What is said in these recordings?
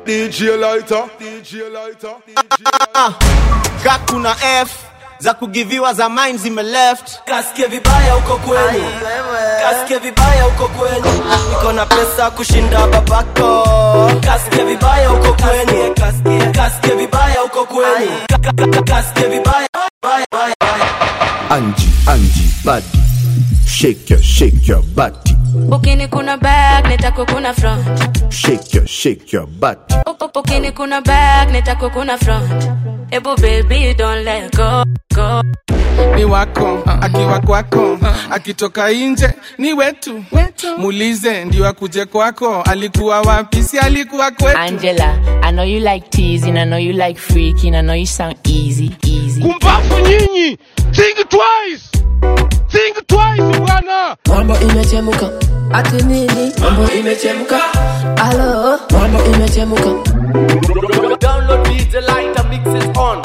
DJ Lighter, DJ Lighter, ka kuna f za kugiviwa za mine zime left Kasikie vibaya huko kwenu, kasikie vibaya huko kwenu, niko na pesa kushinda babako. Kasikie vibaya huko kwenu, kasikie vibaya huko kwenu, Ka- ka- ka- kasikie vibaya baya, baya, baya. Angie, Angie, body. Shake your, shake your body. ukini kuna back nitako kuna front Shake your, shake your body. ukini kuna back nitako kuna front ebu baby don't let go go ni wako akiwa kwako akitoka nje ni wetu muulize ndio akuje kwako alikuwa wapi si alikuwa kwetu Angela, I know you like teasing, I know you like freaking, I know you sound easy, easy. Kumbafu nyinyi, think twice, think twice bwana. mambo imechemka ati nini mambo imechemka alo mambo imechemka Download DJ Lighter mixes on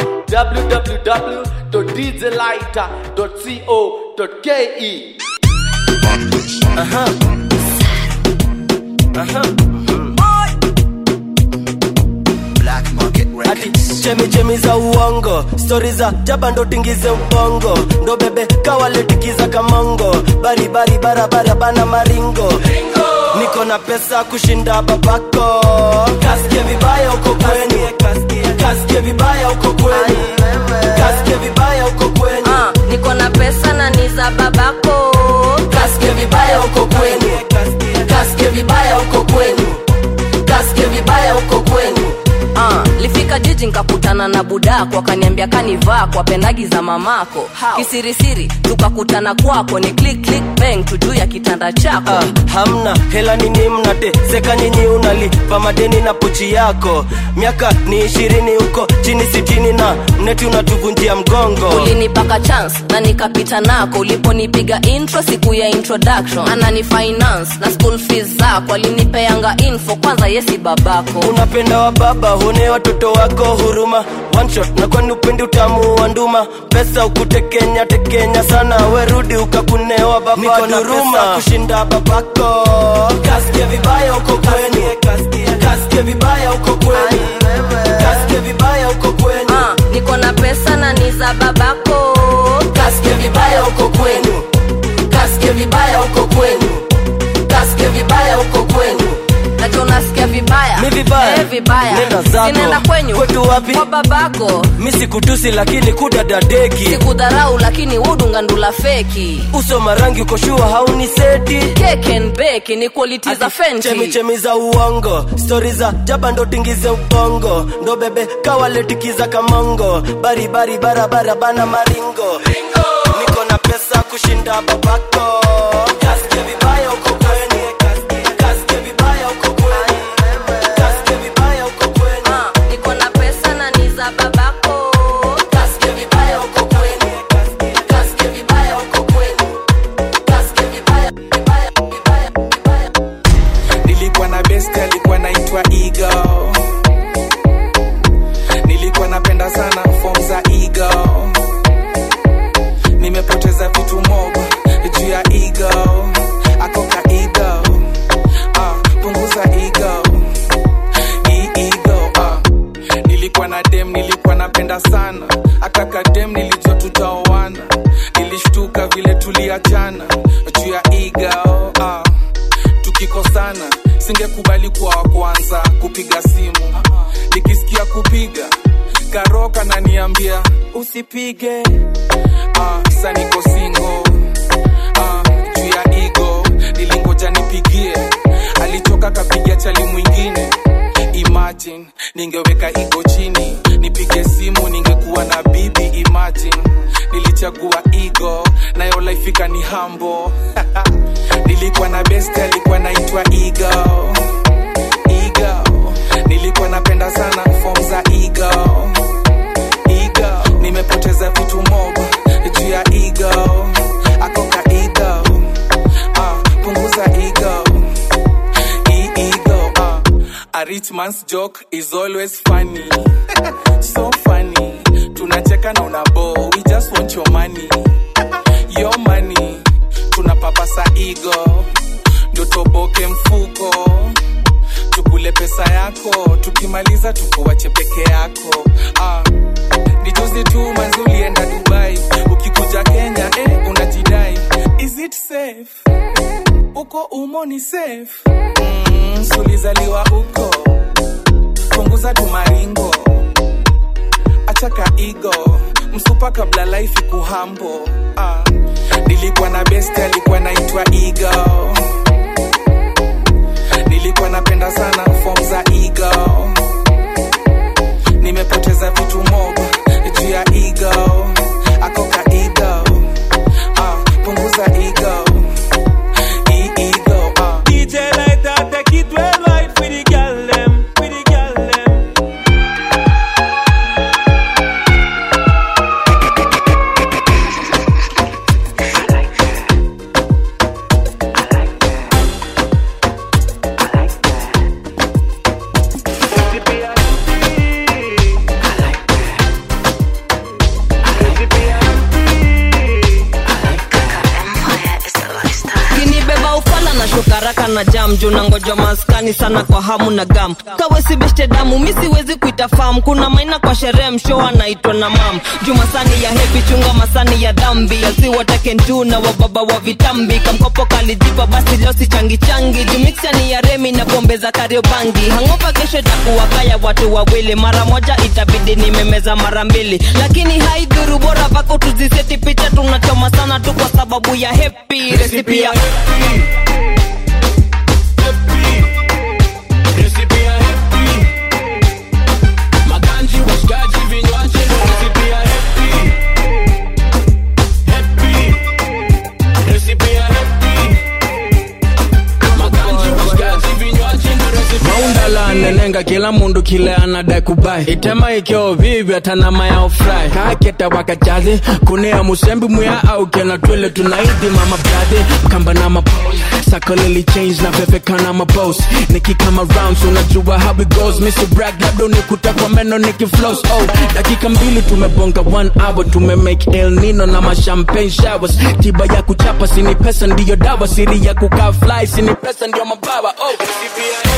www.djlighter.co.ke. ati chemichemi za uongo stori za jaba ndo tingize ubongo ndo bebe kawaletikiza kamongo baribari barabara bana maringo niko na pesa kushinda babako kasikie vibaya huko kwenu kasikie vibaya huko kwenu kasikie vibaya huko kwenu niko na pesa na ni za babako kasikie vibaya huko kwenu kasikie vibaya huko kwenu kasikie vibaya huko kwenu Ah, lifika jiji nkakutana na budako akaniambia kanivaa kwa pendagi za mamako kisirisiri tukakutana kwako ni click click bang tujuu ya kitanda chako Ah, hamna hela nini mnate seka nyinyi unalipa madeni na pochi yako miaka ni ishirini huko chini sitini na mneti unatuvunjia mgongo ulinipaka chance na nikapita nako uliponipiga intro siku ya introduction anani finance na school fees zako alinipeanga info kwanza yesi babako unapenda wa baba huone watoto wako huruma One shot na kwani upendi utamu wa nduma pesa ukutekenya tekenya sana werudi ukakunewa baba niko na pesa kushinda babako kasikie vibaya huko kwenu kasikie vibaya huko kwenu kasikie vibaya huko kwenu Ah, niko na pesa na ni za babako kasikie vibaya huko kwenu kasikie vibaya huko kwenu kasikie vibaya huko kwenu nacho unasikia vibaya Mi vibaya? Eh, vibaya Nenda zako. sinaenda kwenyu Kwetu wapi? kwa babako mi sikutusi lakini kudadadeki sikudharau lakini udungandula feki uso marangi ukoshua hauni seti Cake and bake ni quality za fenty chemichemi za uongo stori za jaba ndo tingize ubongo ndo bebe kawaletikiza kamongo baribari barabara bana maringo niko na pesa kushinda babako kasikie vibaya huko kwenu kasikie vibaya huko kwenu kasikie vibaya huko kwenu Ah, niko na pesa na ni za babako kasikie vibaya huko kwenu kasikie vibaya huko kwenu kasikie vibaya vibaya vibaya vibaya nilikuwa na best alikuwa naitwa ego nilikuwa napenda sana form za ego nimepoteza vitu mob juu ya ego akoka ego ah, punguza ego hii ego ah. nilikuwa na dem nilikuwa napenda sana akaka dem nilijua tutaoana nilishtuka vile tuliachana juu ya ego ah tukikosana singekubali kuwa wa kwanza kupiga simu nikisikia kupiga karoka naniambia usipige ah, sa niko singo ah, juu ya igo nilingoja nipigie alichoka kapigia chali mwingine imagine ningeweka igo chini nipige simu ningekuwa na bibi imagine nilichagua igo nayo laifika ni hambo nilikuwa na best alikuwa naitwa igo igo nilikuwa napenda sana form za igo igo nimepoteza vitu mob juu ya igo akoka igo ah, punguza igo hii ego uh. a rich man's joke is always funny so funny tunacheka na unabo we just want your money your money tunapapasa ego ndo toboke mfuko tukule pesa yako tukimaliza tukuwache peke yako ah. ni juzi tu manzi ulienda dubai ukikuja kenya eh, unajidai is it safe uko umo ni safe mm, sulizaliwa uko punguza tumaringo achaka igo msupa kabla life kuhambo ah. nilikuwa na best alikuwa naitwa igo nilikuwa napenda sana form za ego nimepoteza vitu mob juu ya ego akoka ego ah, punguza ego E- ego ah. DJ like that, take it well right for the girl them, for the girl them. kinibeba ufala na shukaraka na jam juu nangoja maskani sana kwa hamu na gam kawesi beshte damu mi siwezi kuita fam kuna maina kwa sherehe msho anaitwa na mam juu masani ya hepi chunga masani ya dhambi asiwatakentu na wababa wa vitambi kamkopo kalijipa basi leo si changi changi juu miksani ya remi na pombe za kariobangi hangopa kesho itakuwa kaya watu wawili mara moja itabidi nimemeza mara mbili lakini haidhuru bora vako tuziseti picha tunachoma sana tu kwa sababu ya hepi resipi ya Maganji, washikaji, vinywaji, recipe ya happy. Happy. Recipe ya happy. Maganji, washikaji, vinywaji, recipe ya maundala nenenga kila mundu kile anadai kubai itema ikyo vivi atanama ya ofrai kaketa wakachazi kunea musembi muya au kena twele tunaidi mama brade mkamba na mapos sakolili change na vevekana mabos nikikama rounds unajua how it goes mr brag labda unikuta kwa meno nikiflows oh dakika mbili tumebonga one hour tumemake el nino na mashampagne showers tiba ya kuchapa sini pesa ndiyo dawa siri ya kukaa fly sini pesa ndiyo mabawa oh recipe ya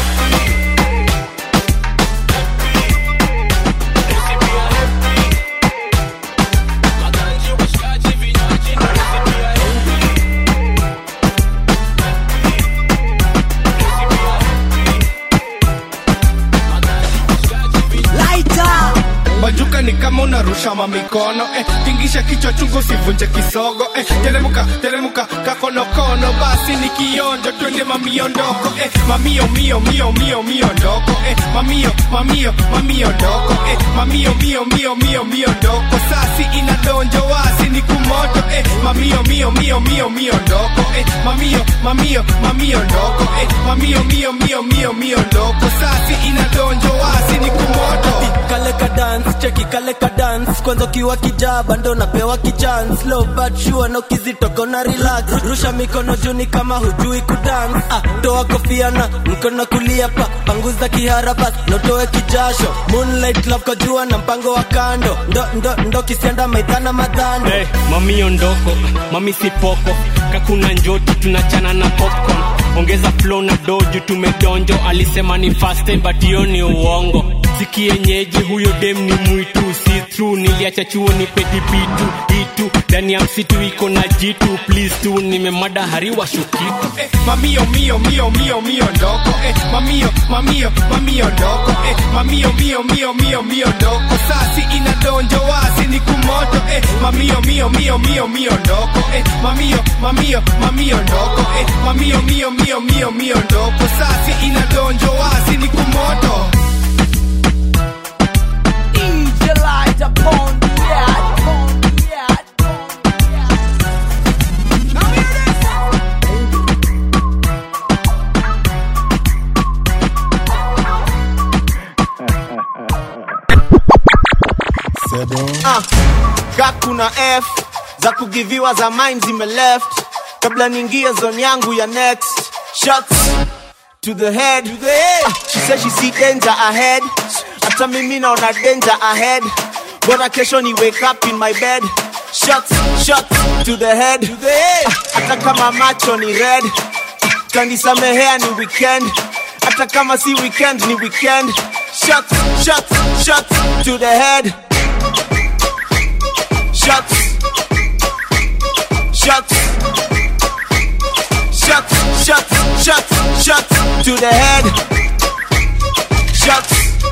majuka ni kama unarusha mamikono eh, tingisha kichwa chungu sivunje kisogo eh, teremuka teremuka kakonokono basi ni kionjo twende mamiondoko eh, mamio mio mio mio mio ndoko eh, mamio mamio mamio ndoko eh, mamio mio mio mio mio ndoko sasi inadonjo wasi ni kumoto eh, mamio mio mio mio mio ndoko eh, mamio mamio mamio ndoko eh, mamio mio mio mio mio ndoko sasi inadonjo wasi ni kumoto kale ka dance cheki kale ka dance kwanza ukiwa kijaba ndo napewa kichance low but sure no kizitoko na relax rusha mikono juni kama hujui kudance ah, toa kofia na mkono kulia pa panguza kihara bas notoe kijasho moonlight love kwa jua na mpango wa kando ndo ndo ndo kisianda maidhana madhando Hey, mami ondoko mami sipoko kakuna njoti tunachana na popcorn ongeza flow na doju tumedonjo alisema ni fast time but hiyo ni uongo sikienyeji huyo dem ni mwitu si true niliacha chuo ni pedibitu itu ndani ya msitu iko na jitu please tu nimemada hariwa shukitu eh, mamio mio mio mio mio ndoko eh, mamio mamio mamio ndoko eh, mamio mio mio mio mio ndoko sasi inadonjo wasi ni kumoto eh, mamio mio mio mio mio ndoko eh, mamio mamio mamio ndoko eh, mamio mio mio mio mio ndoko sasi inadonjo wasi ni kumoto DJ light upon the yard, upon the yard. Ah, ka kuna f za kugiviwa za mine zime left kabla niingie zone yangu ya next shots to the head, to the head. Ah, she said she see danger ahead hata mimi naona danger ahead bora kesho ni wake up in my bed shots shots to the head, to the head. Ah, hata kama macho ni red kanisamehea ni weekend hata kama si weekend ni weekend shots, shots, shots to the head. Shots, shots, shots, shots, shots, shots to the head. Shots,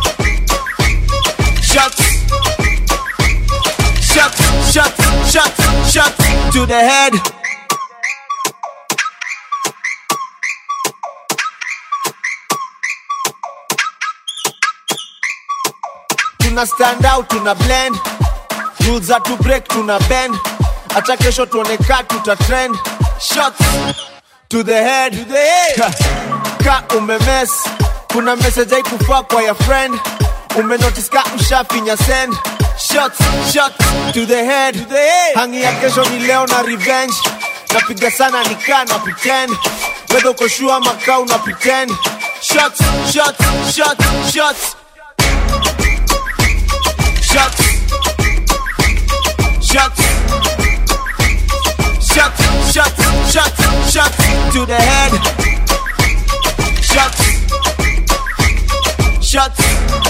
shots, shots, shots, shots, shots to the head. tuna stand out tuna blend rules za to break tuna bend acha kesho tuone ka tuta trend shots to the head, to the head. ka umemes kuna message haikufaa kwa ya friend umenotice ka ushafinya send shots shots to the head, to the head. hangi ya kesho ni leo na revenge napiga sana nikaa na pretend wedha uko shua makaa una pretend shots shots shots shots shots, shots, shots, shots, shots, shots to the head, shots, shots,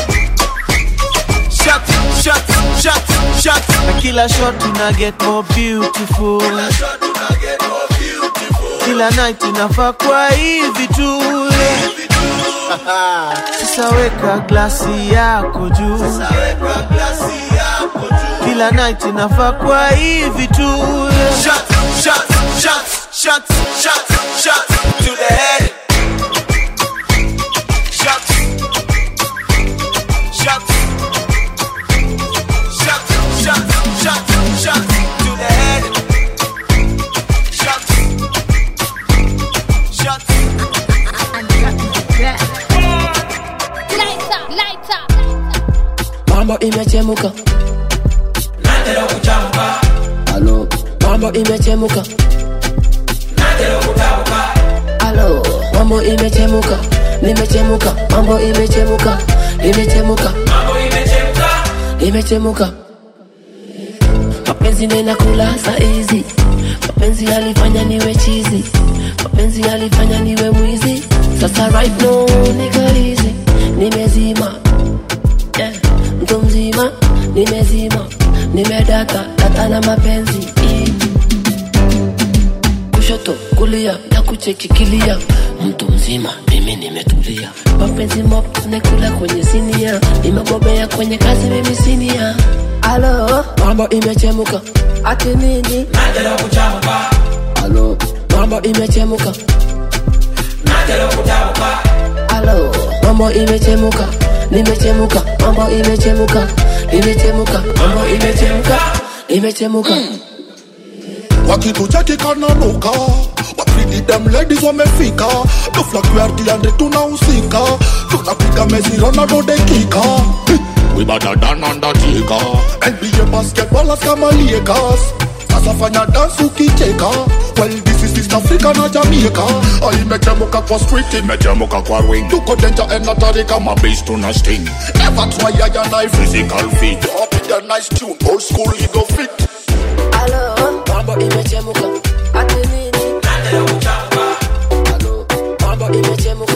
shots, shots, shots, shots. Na kila shot tuna get more beautiful. Kila night inafaa kwa hivi tu. Sasa weka glasi yako juu. Kila night inafaa kwa hivi tu. Shots, shots, shots, shots, shots, shots to the head. Shots, shots, shots, shots, shots, shots to the head. Shots, shots. mambo imechemuka natera kuchamuka alo mambo imechemuka natera kutabuka alo mambo imechemuka nimechemuka mambo imechemuka imechemuka mambo imechemka imechemuka mapenzi nena kula saizi mapenzi yalifanya niwe chizi mapenzi yalifanya niwe mwizi sasa right now niko hizi nimezima yeah. mtu mzima nimezima nimedata data na mapenzi I. kushoto kulia na kuchekikilia mtu mzima mimi nimetulia mapenzi mop nekula kwenye sinia nimebobea kwenye kazi mimi sinia alo mambo imechemuka ati nini natera kuchamuka alo mambo imechemuka natera kutabuka alo mambo imechemuka nimechemuka mambo imechemuka imechemuka mambo imechemuka imechemuka wakitucheki kananuka wapridi dem ladies wamefika duflakuartiande tunahusika tunapiga mezirona dodekika wibadadanandatika nba basketballers kama liekas sasa fanya dance ukicheka well this is East Africa na Jamaica Ah, imechemuka kwa street imechemuka kwa ring tuko danger and hatari kama bass tuna sting never try ya na physical fit up with a nice tune old school ego fit alo mambo imechemuka ati nini natera kuchamuka alo mambo imechemuka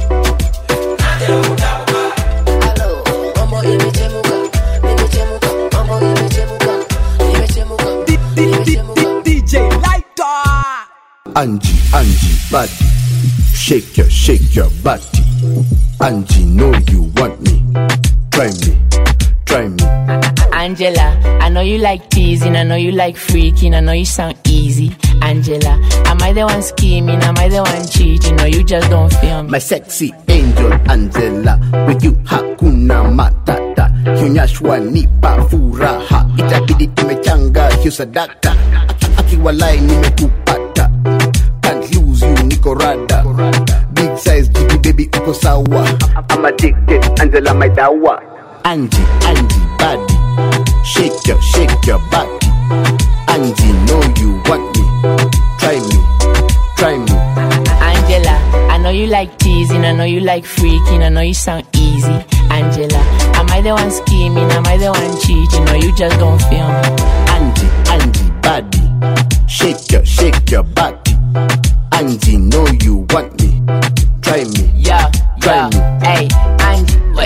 natera kutabuka alo mambo imechemuka nimechemuka mambo imechemuka imechemuka imechemuka DJ Lighter. Angie, Angie, body. Shake your, shake your body. Angie, know you want me. Try me, try me. Angela, I know you like teasing, I know you like freaking, I know you sound easy. Angela, am I the one scheming? Am I the one cheating? Or you just don't feel me? My sexy angel Angela, with you hakuna matata. Hunyashwa nipa furaha, itabidi tumechanga hiyo sadaka. Aki- Akiwalai nimekupata, can't lose you niko rada. Big size jiki baby uko sawa. I'm addicted, Angela my dawa. Angie, Angie, body, shake your, shake your body. Angie, know you want me, try me, try me. Angela, I know you like teasing, I know you like freaking, I know you sound easy. Angela, am I the one scheming? Am I the one cheating? Or you just don't feel me? Angie, Angie, body. Shake your, shake your body. Angie, know you want me. Try me. Yeah, Try yeah. me. Hey, Angie, why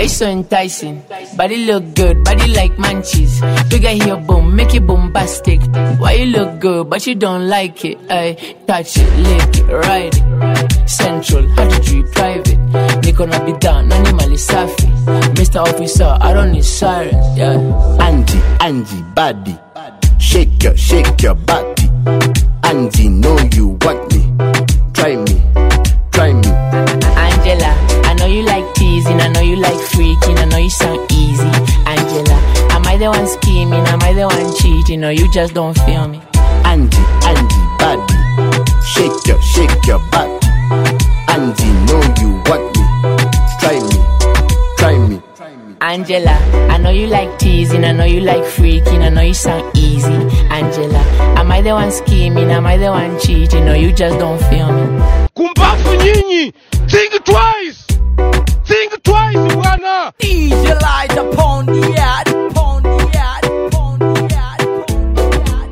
Why you so enticing? Body look good, body like munchies. Bigger here, boom, make it bombastic. Why you look good, but you don't like it? I touch it, lick it, ride it. Central, how to treat private. Niko na bidhaa, nani mali safi. Mr. Officer, I don't need sirens, yeah. Angie, Angie, body. Shake your, shake your body. Angie, know you want me. Try me, try me. Angela, I know you like teasing, I know you like freaking, I know you sound easy. Angela, am I the one scheming? Am I the one cheating? Or you just don't feel me? Angie, Angie, body. Shake your, shake your body. Angie, know you want me. Try me, try me. Angela, I know you like teasing, I know you like freaking, I know you sound easy. Angela, am I the one scheming? Am I the one cheating? Or you just don't feel me? Kumbafu nyinyi, think twice, think twice bwana. DJ light upon the yard, upon the yard, upon the yard.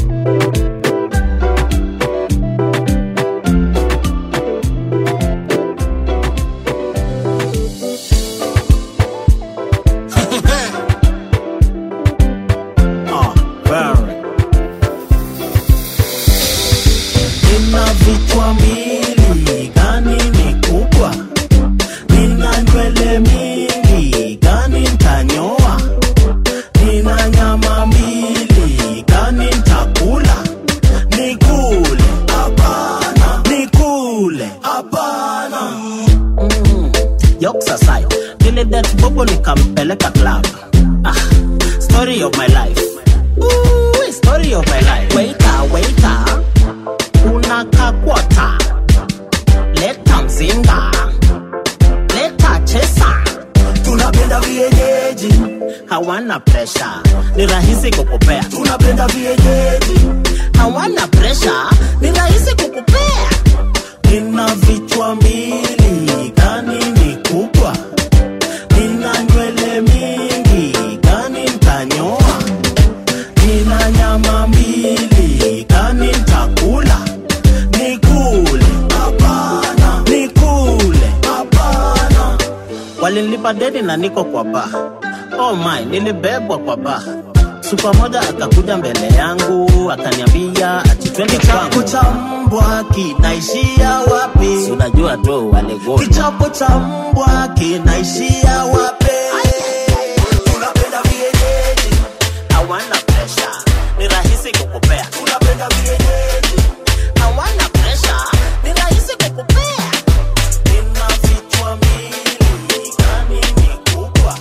Nina vichwa mbili, gani ni kubwa? Nina nywele mingi, gani ntanyoa? Nina nyama mbili, gani ntakula? Nikule hapana, nikule hapana. Mm, Jokes aside, nilidet bobo nikampeleka club. Ah, story of my life. Ooh, story of my life. Waiter, waiter unaka kwata leta mzinga leta chesa tunapenda vienyeji hawana presha ni rahisi kukupea tunapenda vienyeji hawana presha ni rahisi kukupea nina vichwa mbili gani ni kubwa nina nywele mingi gani ntanyoa nina nyama mbili gani ntakula nikule hapana nikule hapana walinilipa deni na niko kwa ba oh my nilibebwa kwa ba supa moja akakuja mbele yangu akaniambia ati twende kwangu cha mbwa kinaishia wapi Si unajua tu walegoni kichapo cha mbwa kinaishia wapi tunapenda vienyeji hawana presha ni rahisi kukupea tunapenda vienyeji hawana presha ni rahisi kukupea nina vichwa mbili gani ni kubwa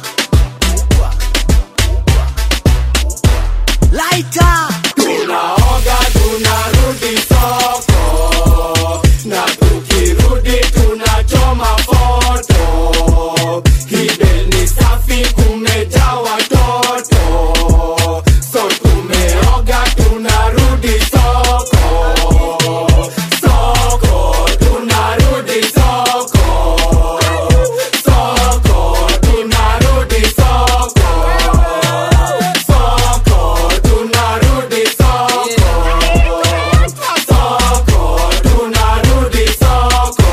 Lighter. tunaoga tunarudi soko na tukirudi tunachoma foto hide ni safi kumejaa watoto so tumeoga tunarudi soko soko tunarudi soko soko tunarudi soko soko tunarudi soko soko tunarudi soko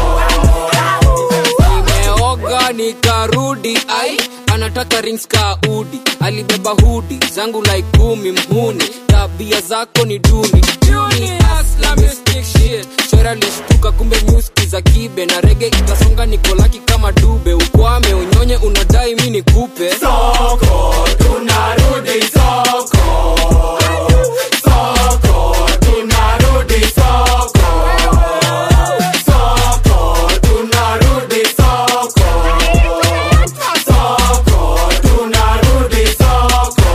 nimeoga nikarudi ai anataka rings ka udi alibeba hudi zangu like kumi mhuni tabia zako ni duni Duni, hustler, mystic shit. shora lishtuka kumbe nyuski za kibe na rege itasonga nikolaki kama dube ukwame unyonye unadai mi nikupe soko tunarudi soko soko tunarudi soko soko tunarudi soko soko tunarudi soko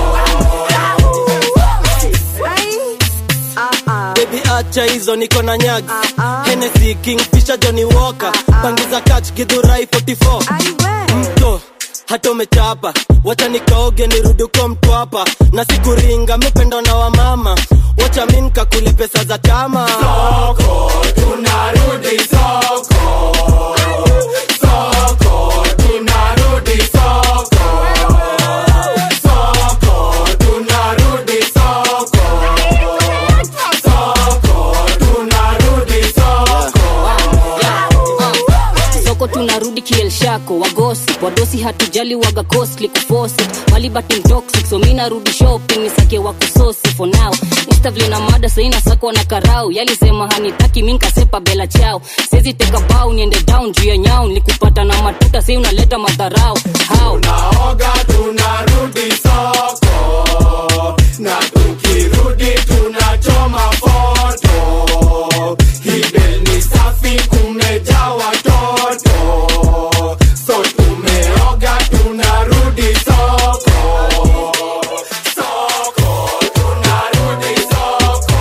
bebi acha hizo niko na nyagi Hennessy, kingfisher johnny walker pangiza kach gidhurai 44 mto hata umechapa wacha nikaoge nirudi kwa mtwapa na sikuringa mipendo na wamama wacha mi nkakule pesa za chama soko tunarudi soko soko tunarudi soko soko tunarudi soko soko tunarudi soko soko tunarudi kielshak wako wagosi wadosi hatujali waga costly kuforce it malibati toxic so mi narudi shopping nisake wakusosi for now instavle na mada saina sako na karau yalisema hanitaki mi nkasepa bela chao sezi teka bau niende down juu ya nyau nikupata na matuta sei unaleta madharau how Tunaoga tunarudi soko na tukirudi tunachoma foto. Hibel ni safi kumejaa watoto, so tumeoga tunarudi soko. Soko tunarudi soko.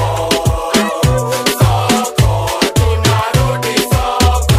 Soko tunarudi soko.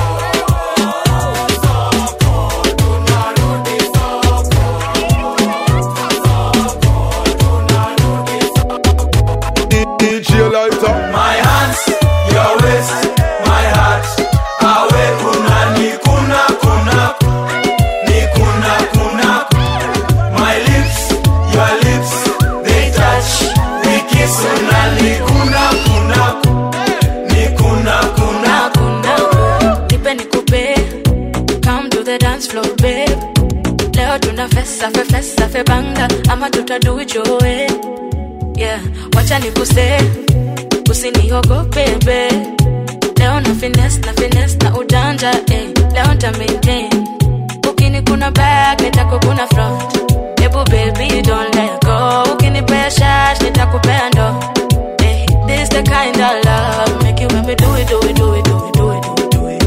DJ lighter. My hands, your waist, my heart. Awe kuna ni kuna kuna ni kuna kuna. My lips, your lips, they touch. We kiss una ni kuna kuna ni kuna kuna. nipe nikupe come to the dance floor babe leo tuna fesa fe fesa fe banga ama tutaduijoe yeah wacha nikuse usiniogope be leo na fines na fines na ujanja eh. leo nta maintain ukini kuna back nitako kuna front ebu baby don't let go ukinipea shash nitakupea ndo eh. this the kind of love make you make me do it do it do it do it do it do it do it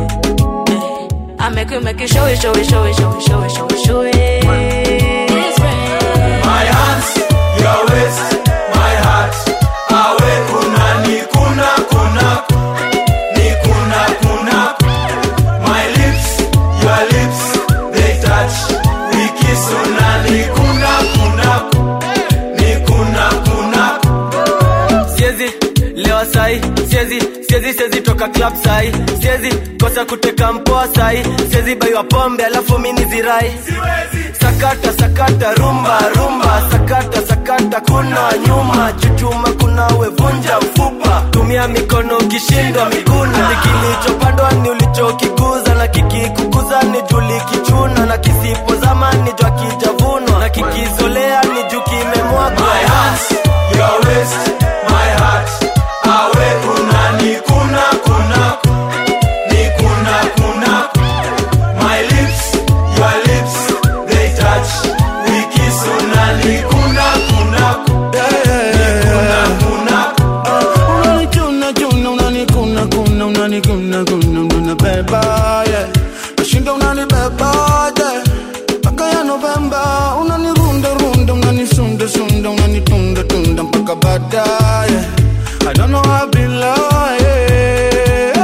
I make you make you show it show it show it show it show it show it show it This rain. My hands, your waist, my heart. Awe kuna ni kuna kuna ni kuna kuna. My lips, your lips, they touch. We kiss una ni kuna kuna ni kuna kuna. siezi lewa sai siezi siezi siezi toka club sai siezi kosa kuteka mpoa sai siezi baiwa pombe alafu mini zirai sakata sakata rumba rumba sakata sakata kuna nyuma chuchuma kuna wevunja mfupa tumia mikono ukishindwa miguna ni kilichopandwa ni ulichokikuza na kikikukuza ni juli kichuna na kisipozama ni jwa kijavunwa na kikizolea ni juu kimemwagwa My hands, your waist, my heart. Awe kuna ni kuna kuna ni kuna kuna. My lips, your lips, they touch. We kiss una ni kuna kuna ni kuna kuna. unanikuna kuna unanikuna kuna unanikuna kuna unanibeba yeah nashinda unanibeba yeah mpaka ya Novemba unanirunda runda unanisunda sunda unanitunda tunda mpaka baadaye I don't know how I be lying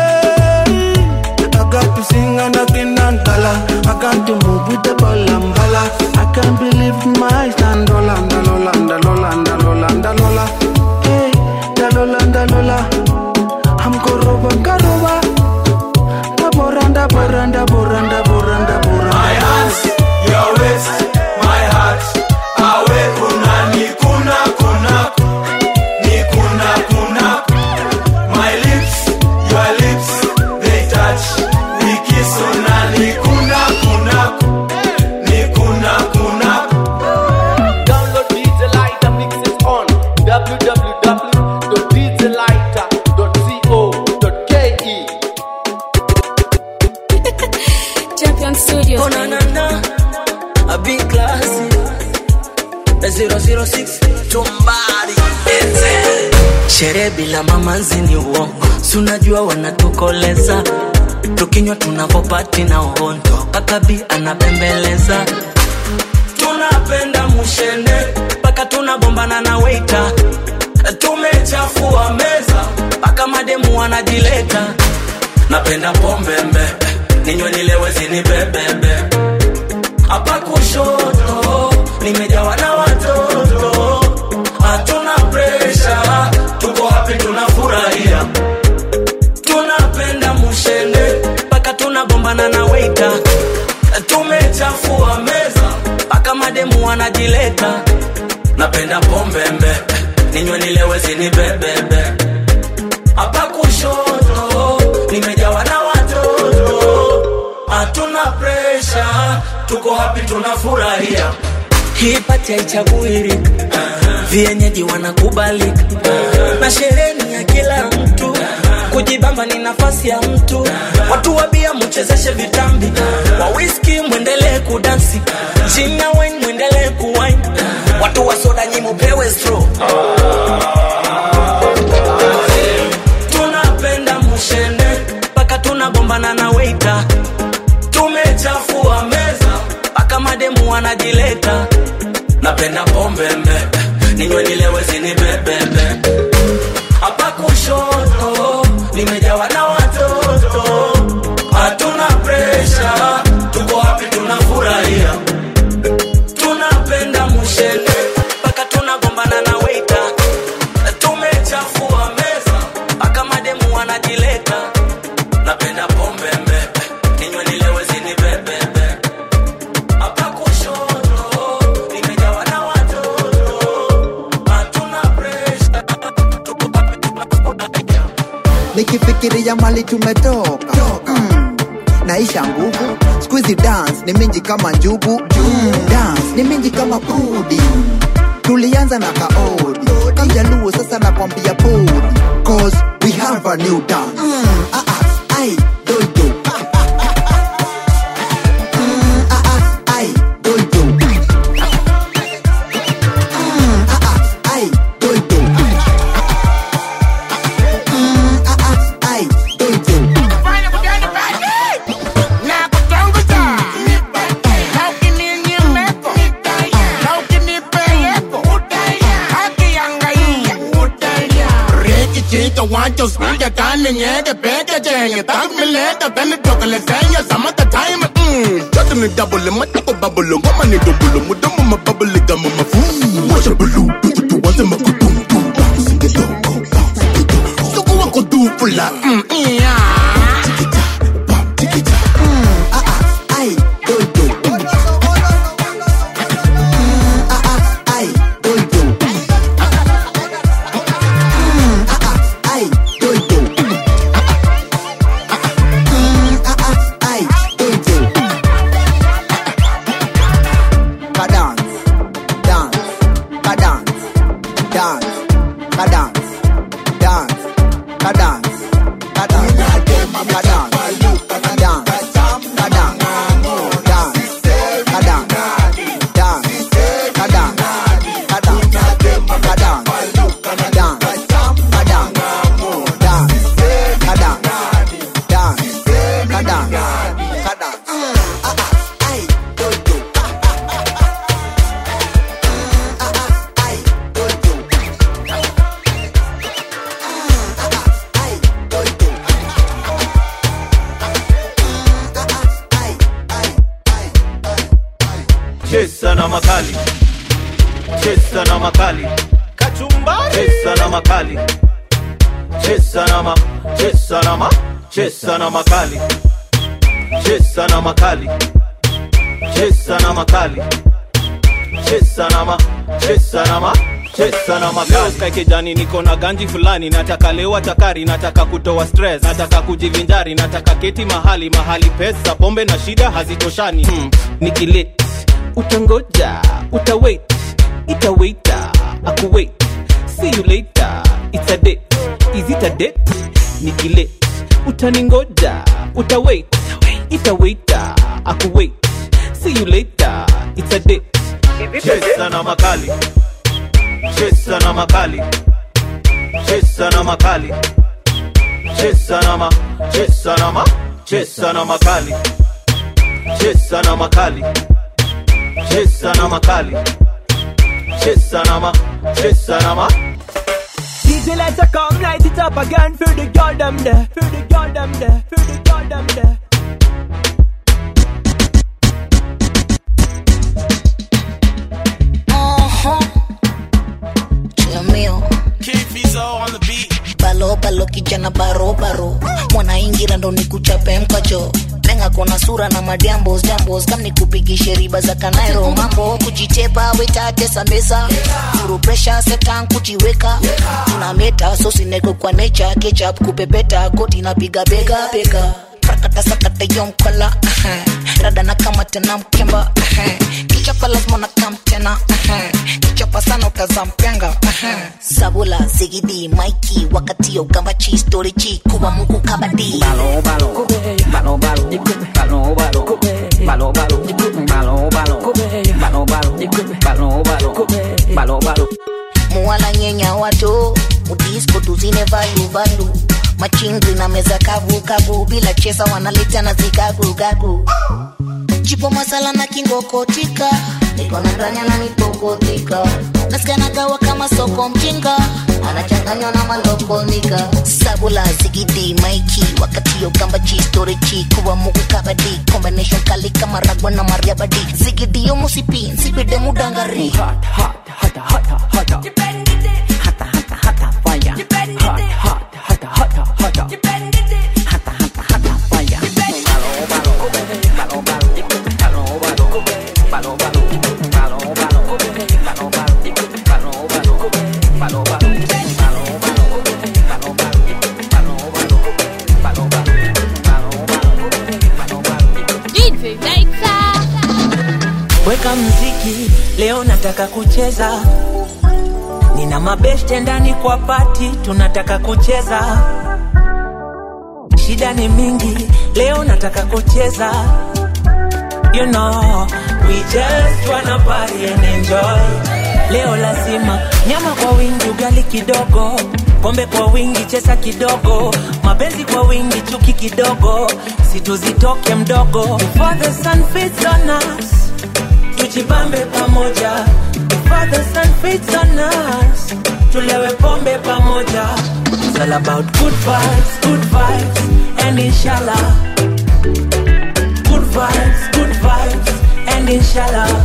I got to sing and I cannot dollar I got to move with the ball and bala I can't believe my eyes and dola ndalola ndalola ndalola ndalola Hey, ndalola ndalola I'm koroba karoba Ndabora ndabora ndabora ndabora ndabora My hands, your waist, my heart. Awe kuna ni kuna kuna ni kuna kuna. My lips, your lips, they touch. We kiss una ni kuna kuna ni kuna kuna. Download DJ Lighter mixes on www.djlighter.co.ke. Champion Studios. Oh, na, na, na. A big class. A 006 tumbari sherehe bila mamanzi ni uongo sunajua wanatukoleza tukinywa tunavopati na uhondo pakabi anapembeleza tunapenda mushende mpaka tunagombana na weita tumechafua meza mpaka mademu wanajileta napenda pombembe ninywe nilewe zinibebebe hapa kushoto nimejawa na watoto hatuna presha tuko hapi tunafurahia tunapenda mushende mpaka tunagombana na weita tumechafua meza mpaka mademu wanajileta napenda pombembe ninywe nilewe zinibebebe hapa kushoto nimejawa na watoto hatuna pre presha tuko hapi tunafurahia hii pati haichaguirika vienyeji wanakubalika na sherehe ni ya kila mtu kujibamba ni nafasi ya mtu watu wabia mchezeshe vitambi wa whisky mwendelee kudansi china wine mwendelee kuwine watu wa soda nyi mupewe straw tunapenda mushende mpaka tunagombana na weita tumechafua meza mpaka mademu wanajileta napenda pombe mbebe ninywe nilewe zinibebebe hapa kushoto nimejawa na watoto hatuna presha tuko hapi tunafurahia tunapenda mushene mpaka tunagombana na weita tumechafua meza mpaka mademu wanajileta napenda pombe mbebe ninywe nilewe zinibebebe hapa kushoto nimejawa na watoto hatuna presha nikifikiria mali tumetoka mm. naisha nguvu skuizi dance ni mingi kama njugu mm. dance ni mingi kama pudi tulianza na kaodi kajaluo sasa nakwambia podi cause we have a new dance mm. ah, ah, ai, doido Mm, ah, ah, ai, doido. Mm, ah, ah, ai, doido. Mm, ah, ah, ai, doido. Chiquito, guancho, suya, carne, ñeque, peque, chengue, tag, mileta, tene, chocolate, seña, samata, time, mmm. Chocolate, ni double, ma, taco, bubble, goma, ni double, mu, domo, ma, bubble, gama, ma, fu. Wash a blue, do, do, do, wanze, ma, ku, dum, dum, bounce, get do, go, bounce, get do. Suku, wako, do, fula, mm, yeah. Ai, doido. Mm, ah, ah, ai, doido. Mm, ah, ah, ai, doido. Mm, ah, ah, ai, doido. Ka dance, dance, ka dance, dance, ka dance, dance, ka dance, ka dance, ka dance, ka dance. chesa na makali chesa na makali kachumbari chesa na makali chesa na ma chesa na ma chesa na makali chesa na makali chesa na makali chesa na ma chesa na ma chesa na makali Kae kijani niko na ganji fulani nataka lewa chakari nataka kutoa stress nataka kujivinjari nataka keti mahali mahali pesa pombe na shida hazitoshani hmm. nikilit utangoja utawait itawaita akuwait see you later it's a date is it a date nikilit utaningoja utawait itawaita akuwait see you later it's a date chesa na makali chesa na makali chesa na makali chesa na ma chesa na ma chesa na makali chesa na makali chesa na makali chesa na ma chesa na ma DJ let's a come light it up again for the girl them there, for the girl them there, for the girl them there. Chilomeo. balo balo kijana baro baro mwanaingira ndo nikuchape mkacho lenga kona sura na madiambos jambos kam nikupigishe riba za kanairo mambo kujitepa wetatesa mesa furu presha setan kujiweka tuna meta sosineko kwa nature ketchup kupepeta koti napiga bega bega prakata sakata yomkola uh-huh. rada na kama tena mkemba uh-huh. kichapa lazima na kam tena uh-huh. kichapa sana utazampenga uh-huh. sabula zigidi maiki wakati ya ukambachi storichi kuwa muku kabadi Balo balo, balo balo, balo balo, balo balo, balo balo, balo balo, balo balo, balo balo. muwala nyenya wato mudisko tuzine valu valu machingri na meza kavu kavu bila chesa wanaleta na zikagu gagu chipo masala na kingokotika niko na ndanya na nipokotika nasikia nagawa kama soko mjinga anachanganywa na malokonika sabula zigidi maiki wakati yo gamba chi storichi kuwa mugu kabadi combination kali kama ragwa na mariabadi zigidi yo musipi nsipide mudangari hot, hot, hot, hot, hot, hot. weka mziki leo nataka kucheza nina mabeshte ndani kwa pati tunataka kucheza shida ni mingi leo nataka kucheza you know we just wanna party and enjoy leo lazima nyama kwa wingi ugali kidogo pombe kwa wingi chesa kidogo mapenzi kwa wingi chuki kidogo situzitoke mdogo Before the sun fits on us tujibambe pamoja Before the sun fits on us tulewe pombe pamoja It's all about good vibes, good vibes and inshallah Good vibes, good vibes and inshallah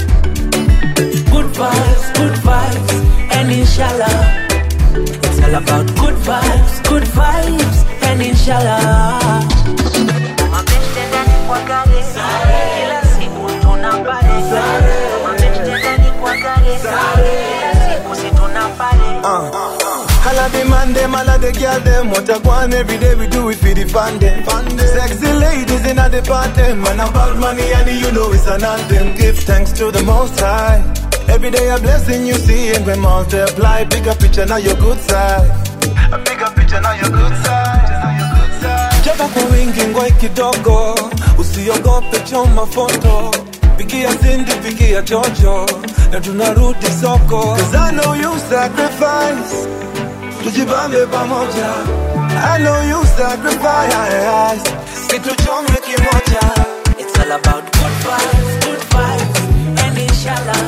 Good vibes, good vibes and inshallah It's all about good vibes, good vibes and inshallah Mabeste ndani kwa gari kila siku tunapale Mabeste ndani kwa gari kila siku si tunapale Holla the man them, holla the girl them What I want every day we do it for the fun them Sexy ladies in the party Man about money and you know it's an anthem Give thanks to the most high Every day a blessing you see and we multiply Bigger picture now your good side A bigger picture now your good side Chapa kwa wingi ngoi kidogo Usiogope choma foto Pigia Cindy, pigia Jojo Na tunarudi soko Cause I know you sacrifice Tujibambe pamoja I know you sacrifice Situchome kimoja It's all about good vibes, good vibes and inshallah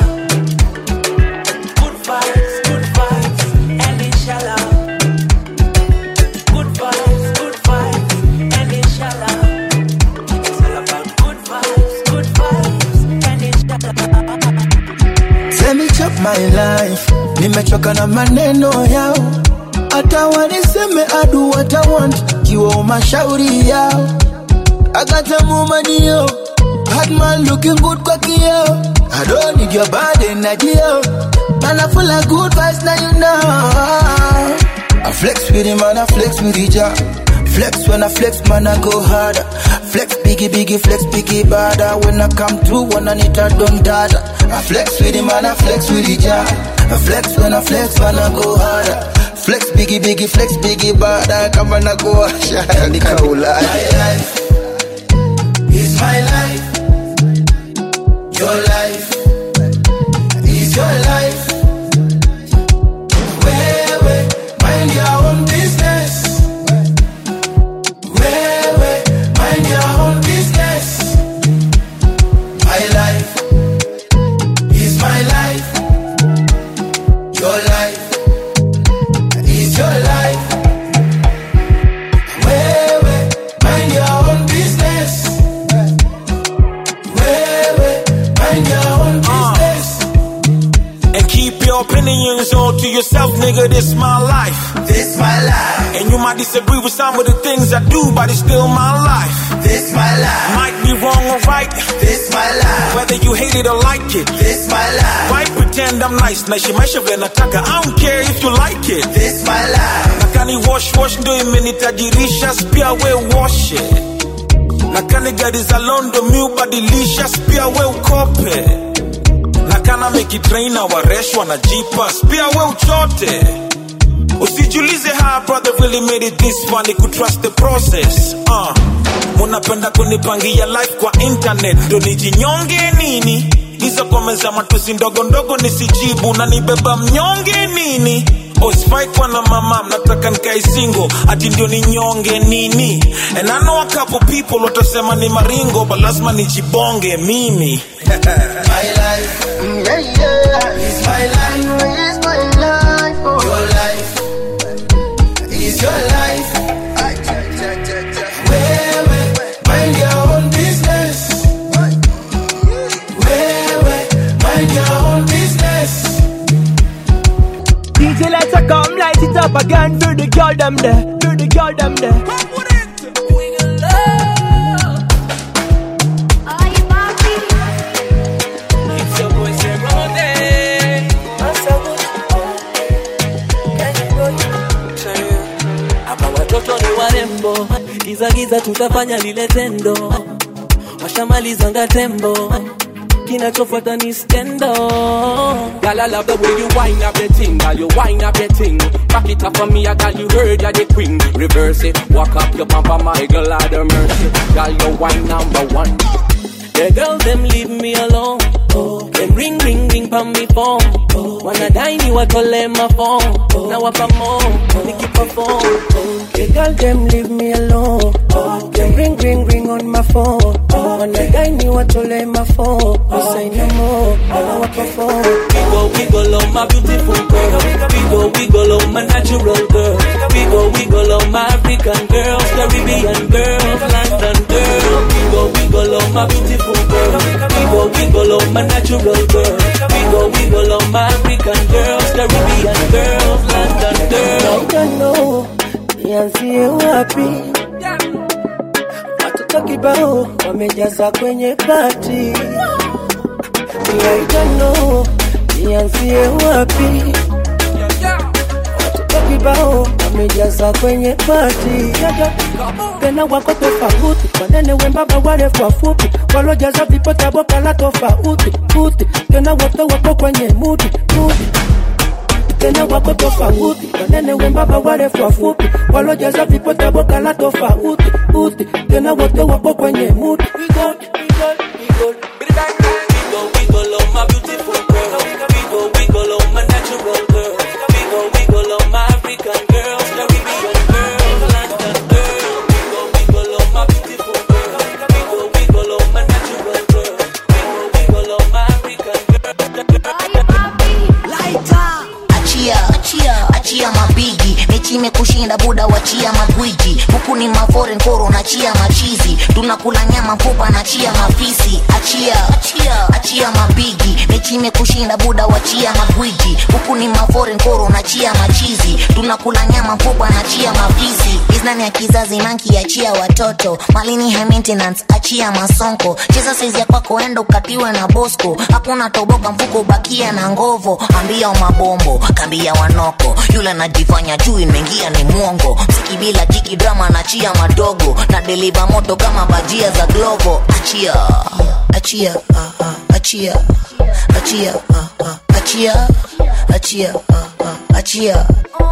Good vibes, good vibes and inshallah Good vibes, good vibes and inshallah It's all about good vibes, good vibes and inshallah Let me chop my life nimechoka na maneno yao hata waniseme adu what I want kiwa mashauri yao agatamumanio Batman looking good kwa kio I don't need your body na jio Man I full of good vibes now you know I flex with him and I flex with each Flex when I flex man I go harder Flex biggie biggie flex biggie bada When I come through when I need a don't dada I flex with him and I flex with each I flex when I flex man I go harder Flex biggie biggie flex biggie bada Kama na go washa nikaula My life is my life Your life is your life Wewe mind your own business Wewe mind your own business My life is my life Your life is your life Wewe mind your own business Wewe mind your own business And keep your opinions all to yourself, nigga. This my life. This my life. And you might disagree with some of the things I do, but it's still my life. This my life. Might be wrong or right. This my life. Whether you hate it or like it. This my life. Why pretend I'm nice? Na shimaisha vile nataka. I don't care if you like it. This my life. Nakani wash wash ndo imenitajirisha, spia we wash it. na kani gari za londo mi ubadilisha pia we ukope na kana mekitraina wareshwa na jipas pia we uchote usijulize how brother really made it this far ni kutrust the process uh. munapenda kunipangia life kwa internet ndo nijinyonge nini hizo komeza matusi ndogo ndogo nisijibu na nibeba mnyonge nini osifai kwa na mama mnataka nikae single ati ndio ninyonge nini and I know a couple people watasema ni maringo but lazima nijibonge mimi My life, mm, yeah, yeah. It's my life, it's my life. Oh. Your life, it's your life. Ay, cha, cha, cha, cha. Wewe, mind your own business. Wewe, mind your own business. DJ let's a come light it up again for the girl them there, for the girl them there. It's your boy Serone. Hapa watoto ni warembo, giza giza tutafanya lile tendo, washamalizanga tembo, kinachofuata ni skendo. Girl, I love the way you wind up your thing, girl, you wind up your thing. Back it up for me, I got you heard you're the queen. Reverse it, walk up your pamper, my girl, out of mercy. Girl, you wine number one. The girl them leave me alone. Oh, them ring ring ring pa me phone. Oh, wanna dine you watole my phone. Oh, now up more, Nikki perform. Oh, the girl them leave me alone. Oh, them ring ring ring on my phone. Oh, wanna dine you watole my phone. Oh, say no more, now up perform. Wiggle wiggle on my beautiful girl. Wiggle wiggle on my natural girl. Wiggle wiggle on my African girls, Caribbean girls, London girls. Wiggle wiggle on my beautiful girl. Wiggle wiggle on my natural girl. Wiggle wiggle on my African girls, Caribbean girls, London girls. I don't know, nianzie wapi? Watoto kibao wamejaza kwenye pati. I don't know, nianzie wapi? Watoto kibao wamejaza kwenye pati. Tena wako tofauti, wanene wembamba, warefu wafupi, walojaza vipota boka la tofauti uti. Tena wote wako kwenye mudi mudi tena wako tofauti, wanene wembamba, warefu wafupi, walojaza vipota boka la tofauti uti. Tena wote wako kwenye mudi We good, we good, we good. Wiggle, wiggle on my beautiful girl. Wiggle, wiggle on my natural girl. Wiggle, wiggle on my African girls, Caribbean girls, London girls. Wiggle, wiggle on my beautiful girl. Wiggle, wiggle on my natural girl. Wiggle, wiggle on my African achia achia achia mabigi mechi imekushinda buda wachia magwiji huku ni maforen koro nachia machizi tunakula nyama mfupa nachia mafisi achia achia achia mabigi mechi imekushinda buda wachia magwiji huku ni maforen koro nachia machizi tunakula nyama mfupa nachia mafisi iznani ya kizazi nanki achia watoto malini high maintenance achia masonko cheza saizi ya kwako enda ukatiwe na bosco hakuna toboka mfuko bakia na ngovo ambia mabombo kambia wanoko yule anajifanya juu imeingia ni mwongo msiki bila jiki drama nachia madogo na deliva moto kama bajia za glovo achia achia ah, ah, achia achia ah, ah, achia achia ah, ah, achia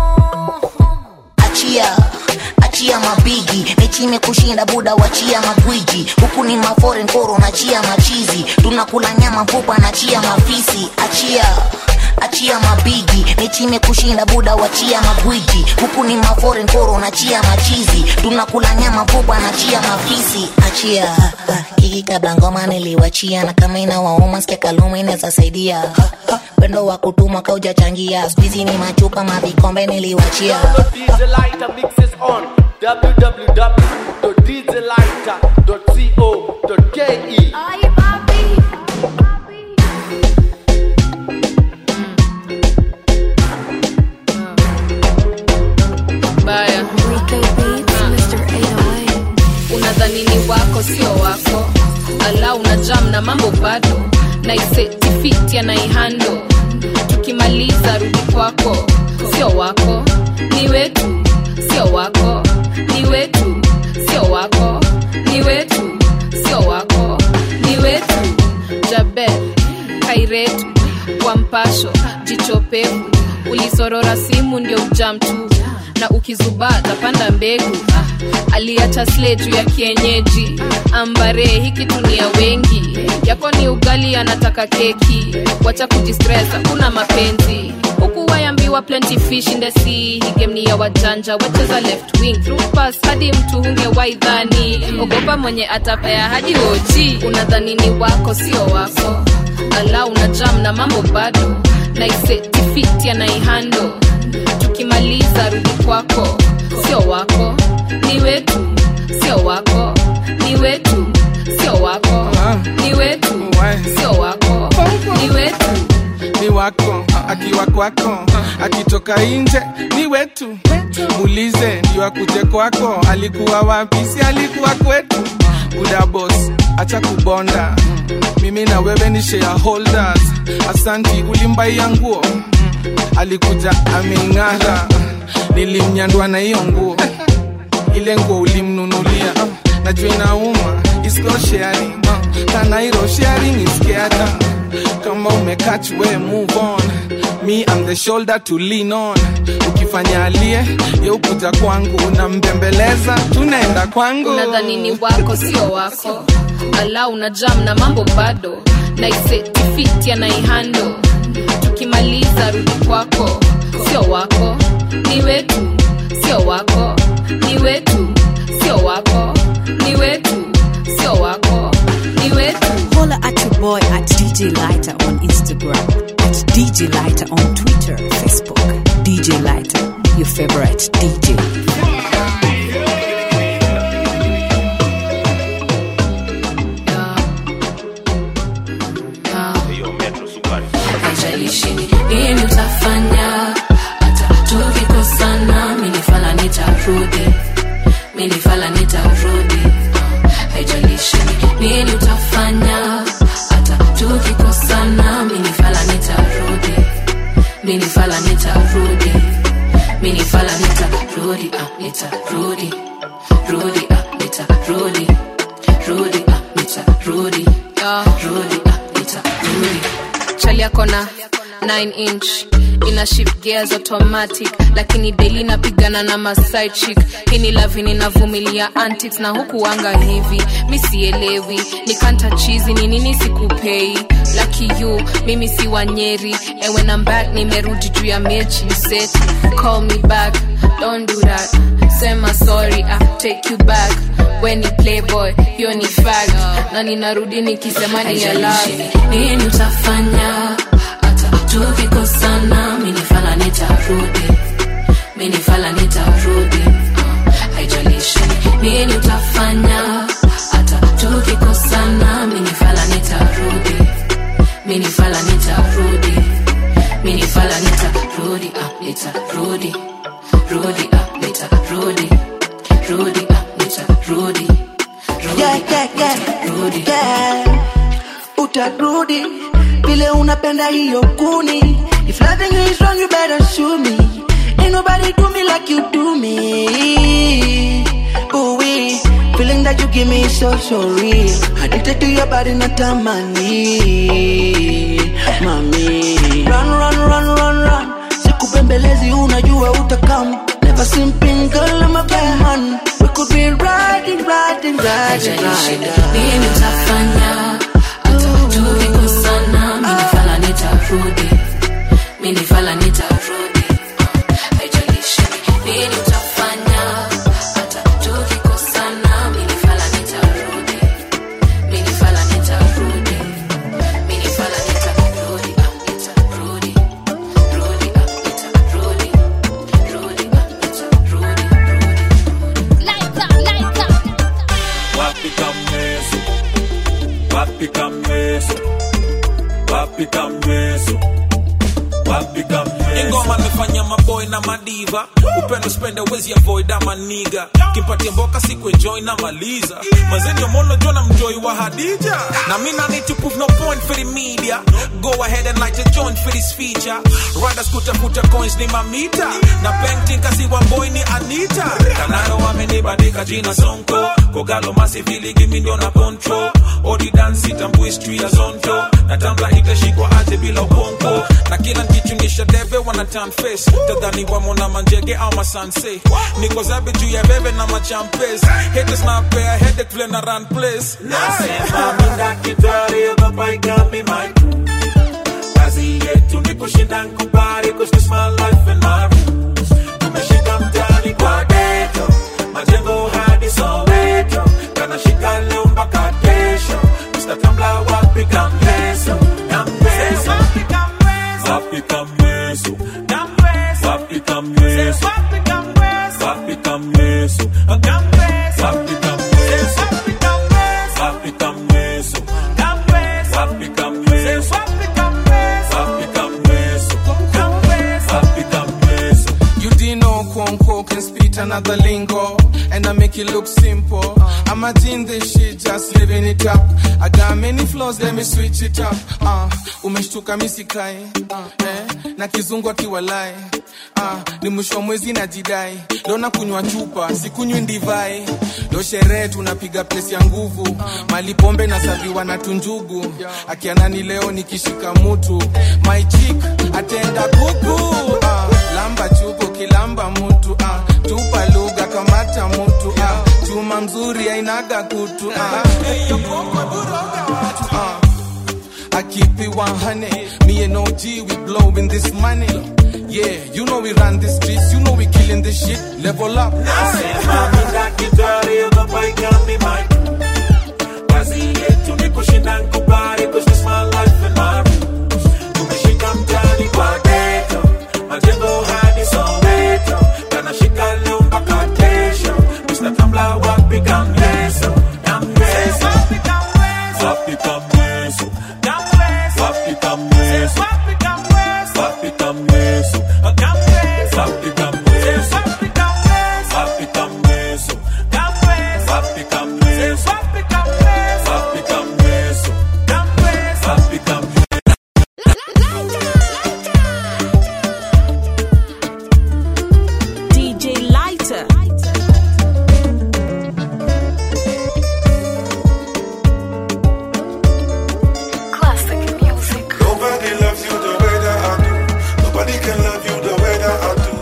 achia achia mabigi mechi imekushinda buda wachia magwiji huku ni maforen koro nachia machizi tunakula nyama mfupa nachia mafisi achia achia mabigi mechi imekushinda buda wachia magwiji huku ni maforen koro nachia machizi tunakula nyama mfupa nachia mafisi achia kiki kabla ngoma niliwachia na kama inawauma sikia kaluma inaweza saidia pendo wa kutuma kaujachangia skuizi ni machupa mavikombe niliwachia DJ Lighter mixes on www.djlighter.co.ke. baya unadhani ni wako sio wako ala una jam na mambo bado naisetifiti anaihando tukimaliza rudi kwako sio wako ni wetu sio wako ni wetu sio wako ni wetu mweretu kwa mpasho jichopevu ulisorora simu ndio ujam tu na ukizubaa tapanda mbegu ah, aliacha sle juu ya kienyeji ambare hiki tunia wengi yako ni ugali anataka keki wacha kujistress hakuna mapenzi huku wayambiwa plenty fish in the sea hii game ni ya wajanja wacheza left wing through pass hadi mtu hunge waidhani ogopa mwenye atapea hadi oji unadhani ni wako sio wako ala una jam na mambo bado naisetifiti anaihando tukimaliza rudi kwako sio wako ni wetu sio wako ni wetu sio wako ni wetu sio wako ni wetu ni wako akiwa kwako akitoka nje ni wetu muulize ndio akuje kwako alikuwa wapi si alikuwa kwetu buda bos acha kubonda mimi na wewe ni shareholders asanti ulimbaia nguo alikuja ameng'ara nilimnyandwa na hiyo nguo ile nguo ulimnunulia najua inauma isko sharing kanairo sharing iskiata kama umekach we move on me I'm the shoulder to lean on ukifanya alie yeukuja kwangu nambembeleza tunaenda kwangu unadhani ni wako sio wako ala una jam na mambo bado naisetifiti anaihando tukimaliza rudi kwako sio wako ni wetu sio wako ni wetu sio wako ni wetu sio wako ni wetu Holla at your boy at DJ Lighter on Instagram, at DJ Lighter on Twitter, Facebook. DJ Lighter, your favorite DJ. haijalishi nini utafanya hata tukikosana minifala nitarudi minifala nitarudi haijalishi nini utafanya hata tukikosana minifala nitarudi minifala nitarudi minifala nitarudi ah, nitarudi rudi ah, nitarudi rudi ah, nitarudi rudi ah, nitarudi chali yako na 9 inch ina shift gears automatic lakini daily napigana na maside chick hii ni lavi ninavumilia antics na huku wanga hivi mi sielewi nikanta chizi ni nini sikupei lucky you mimi si wanyeri and when I'm back nimerudi juu ya mechi seti call me back don't do that sema sorry I take you back when ni playboy hiyo ni fact na ninarudi nikisema ni ya love nini utafanya hata tukikosana minifala nitarudi minifala nitarudi uh, haijalishi nini utafanya hata tukikosana minifala nitarudi minifala nitarudi minifala nitarudi uh, nitarudi rudi uh, nitarudi rudi uh, nitarudi yeah, yeah, yeah, yeah. utarudi vile unapenda hiyo kuni if loving you is wrong you better show me ain't nobody do me like you do me ooh wee feeling that you give me is so so real addicted to your body natamani mami run run run run run sikupembelezi unajua utakam never simping girl I'm a bad man we could be riding riding riding riding nini utafanya hata tukikosana minifala nitarudi minifala nitarudi haijalishi nini utafanya hata tukikosana minifala nitarudi minifala nitarudi minifala nitarudi ah, nitarudi rudi ah, nitarudi rudi ah, nitarudi Wapi kamweso Wapi kamweso Wapi kamweso Wapi kamweso Ingoma amefanya maboy na madiva Upendo spende wezi avoid ama niga Kimpatia mboka siku enjoy na maliza Mazenio mono jona mjoy wa Hadija Na mina need to prove no point for the media Go ahead and light a joint for this feature Riders kutafuta coins ni mamita Na painting kasi wa boy ni Anita Kanaro wamenibandika jina Sonko Kogalo masivili gimi ndio na control Odi dance itambui street ya zonto na tambla itashikwa aje bila ubongo na kila nkichunisha debe wana turn face tadhani wamona manjege au masanse niko zabe juu ya bebe na machampes haters na pea headache vile na run place Nasema mi daktari, ogopa ikami my crew. Kazi yetu ni kushinda nkubali, 'cause this my life and my rules. Tumeshika mtaani kwa ghetto, majengo hadi Soweto. Kanashika leo mpaka kesho. Mr. Tambla wapi kamleso? Kamleso. Wapi kamleso? Wapi kamleso? Wapi kamleso? Wapi kamleso? Wapi kamleso? Wapi kamleso? Wapi kamleso? Wapi kamleso? You didn't know Kwonko can spit another lingo And I make it look simple I'm a in this shit, just living it up I got many flaws, let me switch it up uh, Umeshtuka misikai uh, eh, Na kizungu akiwalai uh, Ni mwisho wa mwezi na jidai Leo na kunywa chupa, sikunywi ndivai Leo sherehe tunapiga plesi ya nguvu Mali pombe na saviwa na tunjugu Akianani leo nikishika mutu My chick, atenda kuku uh, Lamba chupo kilamba mutu uh, Tupa lugha kamata mutu uh, Chuma mzuri ainaga kutu uh, uh, I keep it 100 Me and OG, we blowing this money Yeah, you know we run the streets You know we killing this shit Level up Nasema mi daktari, ogopa ikami my crew. Kazi yetu ni kushinda nkubali, 'cause this my life and my rules. Tumeshika mtaani kwa ghetto, majengo hadi Soweto. Kanashika leo mpaka kesho. Mr. Tambla wapi kamleso? Kamleso. Wapi kamleso? Wapi kamleso? Wapi kamleso? Wapi kamleso? Wapi kamleso? Wapi kamleso? Wapi kamleso? Wapi kamleso? DJ Lighter. Classic music. Nobody loves you the way that I do. Nobody can love you the way that I do.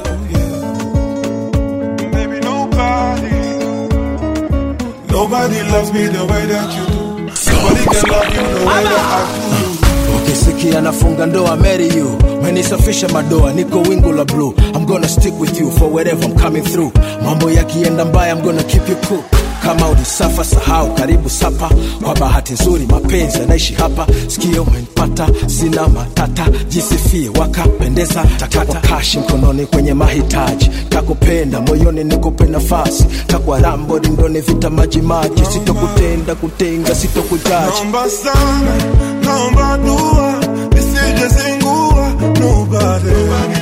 Yeah. Baby, nobody. Nobody loves me the way that you do. Nobody can love you the way that I do. ukisikia nafunga ndoa marry you menisafisha madoa niko wingu la blue i'm gonna stick with you for wherever i'm coming through mambo yakienda mbaya i'm gonna keep you cool kama ulisafa sahau karibu sapa kwa bahati nzuri mapenzi yanaishi hapa sikio umenipata sina matata jisifie wakapendeza takwa kashi mkononi kwenye mahitaji takupenda moyoni nikupe nafasi takwa rambo rindoni vita majimaji sitokutenda kutenga sitokujaji Naomba sana, naomba dua, nisije zingua. Nobody,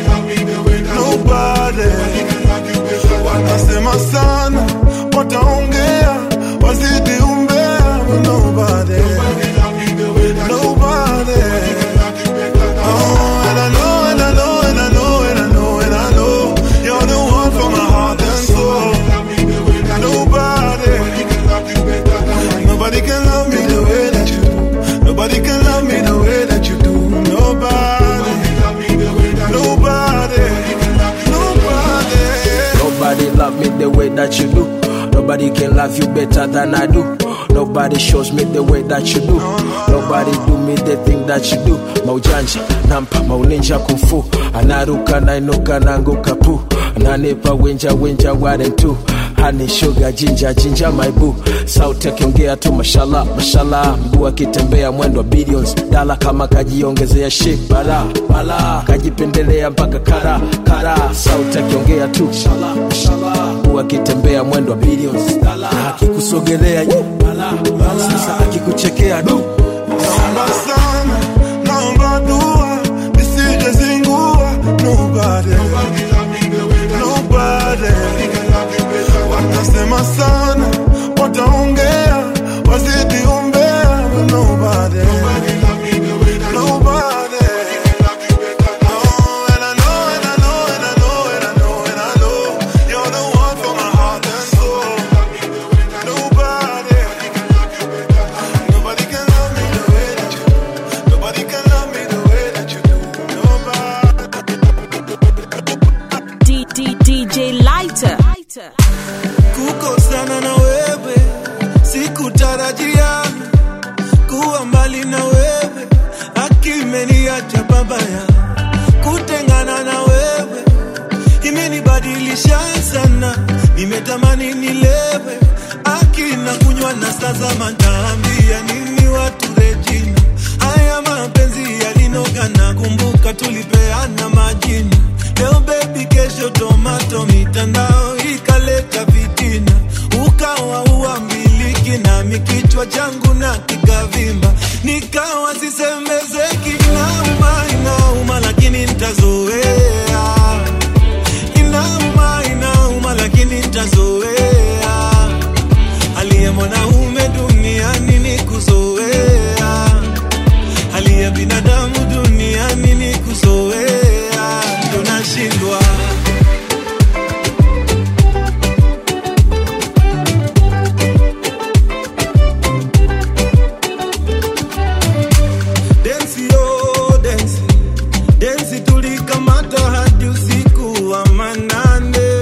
nobody. Wanasema sana, wataongea, wazidi umbea. Nobody, nobody. Oh, and I know, and I know, and I know, and I know, and I know, you're the one for my heart and soul. Nobody, nobody can love me the way that you do. Nobody can love me the way that you do. Nobody, nobody, nobody. Nobody love me the way that you do. Nobody can love you better than I do. Nobody shows me the way that you do. Nobody do me the thing that you do. Maujanja, nampa, mauninja kumfu. Anaruka, nainuka, nanguka pu. Ananipa winja, winja, ware tu. Honey, sugar, ginger, ginger, my boo. Sauti akiongea tu mashallah, mashallah. Mguu akitembea mwendo wa billions. Dala kama kajiongezea shit, bala, bala. Kajipendelea mpaka kara, kara. Sauti akiongea tu mashallah, mashallah. Mguu akitembea mwendo wa billions. Na akikusogelea yu, bala, bala. Sasa akikuchekea du. Naomba sana, naomba dua, nisije zingua. Nobody, nobody. Watasema sana, wataongea, wazidi umbea. Nobody, nobody. Oh, and I know, and I know, and I know, and I know, and I know, you're the one for my heart and soul. Nobody, nobody can love me the way that you. mbali na wewe akimeniacha babaya kutengana na wewe imenibadilisha sana nimetamani nilewe akina kunywa na sasa mataambia nini watu rejina haya mapenzi yalinoga na kumbuka tulipeana majina leo bebi kesho tomato mitandao ikaleta vitina ukawa uambiliki nami kichwa changu na kikavimba nikawa sisemezeki inauma inauma lakini ntazoea inauma inauma lakini ntazoea aliye mwanaume duniani ni kuzoea aliye binadamu duniani ni kuzoea ndo nashindwa densi yo densi densi tulikamata hadi usiku wa manane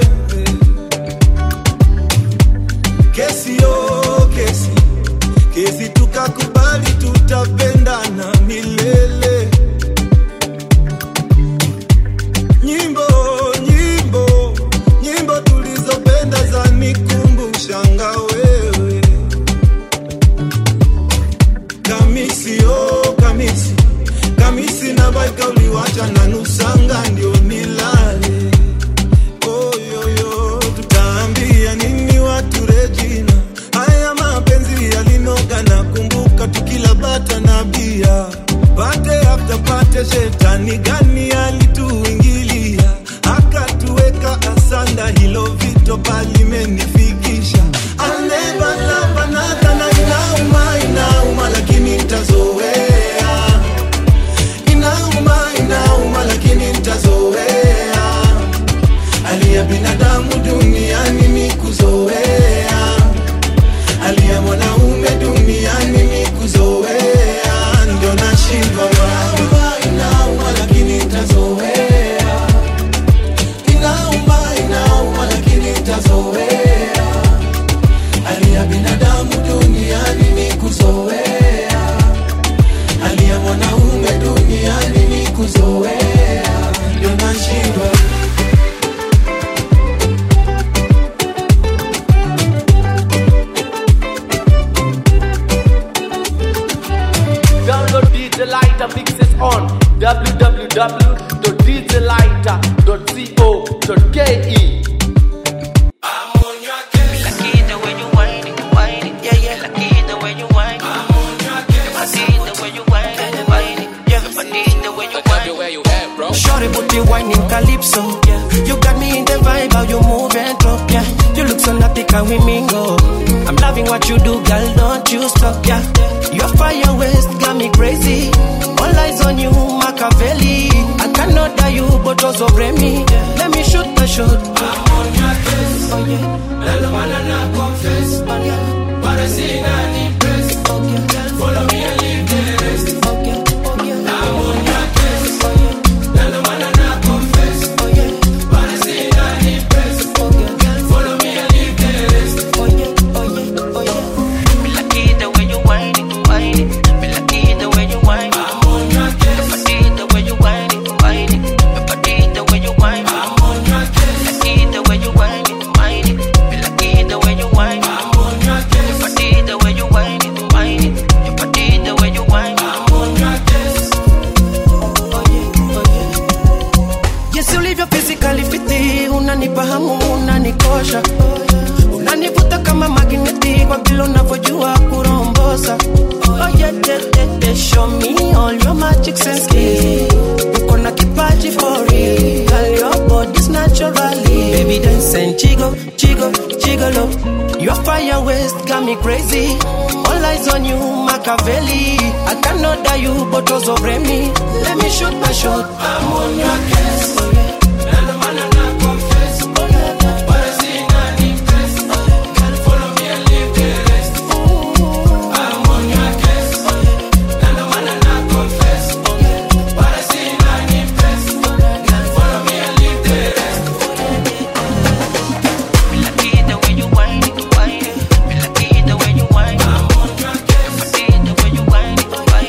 kesi yo kesi kesi tukakubali tutapendana milele nyimbo nyimbo nyimbo tulizopenda za nikumbushanga wewe kamisi oh kamisi kamisi na baika uliwacha na nusanga ndio nilale oyoyo tutaambia nini watu rejina haya mapenzi yalinoga na kumbuka tukila bata na bia pate after pate shetani gani alituingilia akatuweka asanda hilo vito palimenifikisha I'll never love another na inauma inauma lakini ntazoea inauma inauma lakini ntazoea aliya binadamu duniani ni kuzoea aliya mwanaume duniani ni kuzoea ndio nashindwa inauma inauma lakini ntazoea inauma inauma lakini ntazoea aliya binadamu duniani ni kuzoea aliya mwanaume duniani ni kuzoea ndio nashindwa Download DJ Lighter mixes on www.djlighter.co.ke. Shorty booty whining calypso. You got me in the vibe, how you move and talk, yeah. You look so naughty, can we mingle? I'm loving what you do, girl, don't you stop, yeah. Your fire waist got me crazy. All eyes on you, Machiavelli. I cannot die you, but also me. Let me shoot my shot. I'm on your case. Oh yeah. Lalo manana confess. Oh yeah. Parecida impress. Oh yeah. Follow me and leave the rest. Oh yeah. Oh yeah. I'm on your case. Oh yeah. Lalo manana confess. Oh yeah. Parecida impress. Oh yeah. Follow me and leave the rest. Oh yeah. Oh yeah. Oh yeah. Me like it the way you whine it, whine it. Me like it the way you whine it. I'm on your case. Me like it the way you whine it, whine it. Me like it the way you whine it. I'm on your case. Me like it the way you whine it, whine it. Me like it the way you whine it. I'm on your case. Me like it the way you whine it, whine it. Me like it the way you whine it. I'm on your case. Yes, ulivyo physically fiti, unanipa hamu, unanikosha, unanivuta kama magneti kwa vile unavyojua kurombosa. Oh yeah, yeah, yeah, yeah. Show me all your magic sense skills. Uko na kipaji for real, girl, your body's naturally. Baby dance and chigo, chigo, chigolo. Your fire waist got me crazy. All eyes on you, Machiavelli. I cannot die you, but also me. Let me shoot my shot. I'm on your case. Oh, yeah. Nalo mana na confess. Oh, yeah, yeah. Parecida impress. Oh, yeah. Girl, follow me and leave the rest. I'm on your case. Oh, yeah. Nalo mana na confess. Oh, yeah. Parecida impress. Oh, yeah. Girl, follow me and leave the rest. Me like it the way you whine it, whine it. Me like it the way you whine it. I'm on your case. Me like it the way you whine it, whine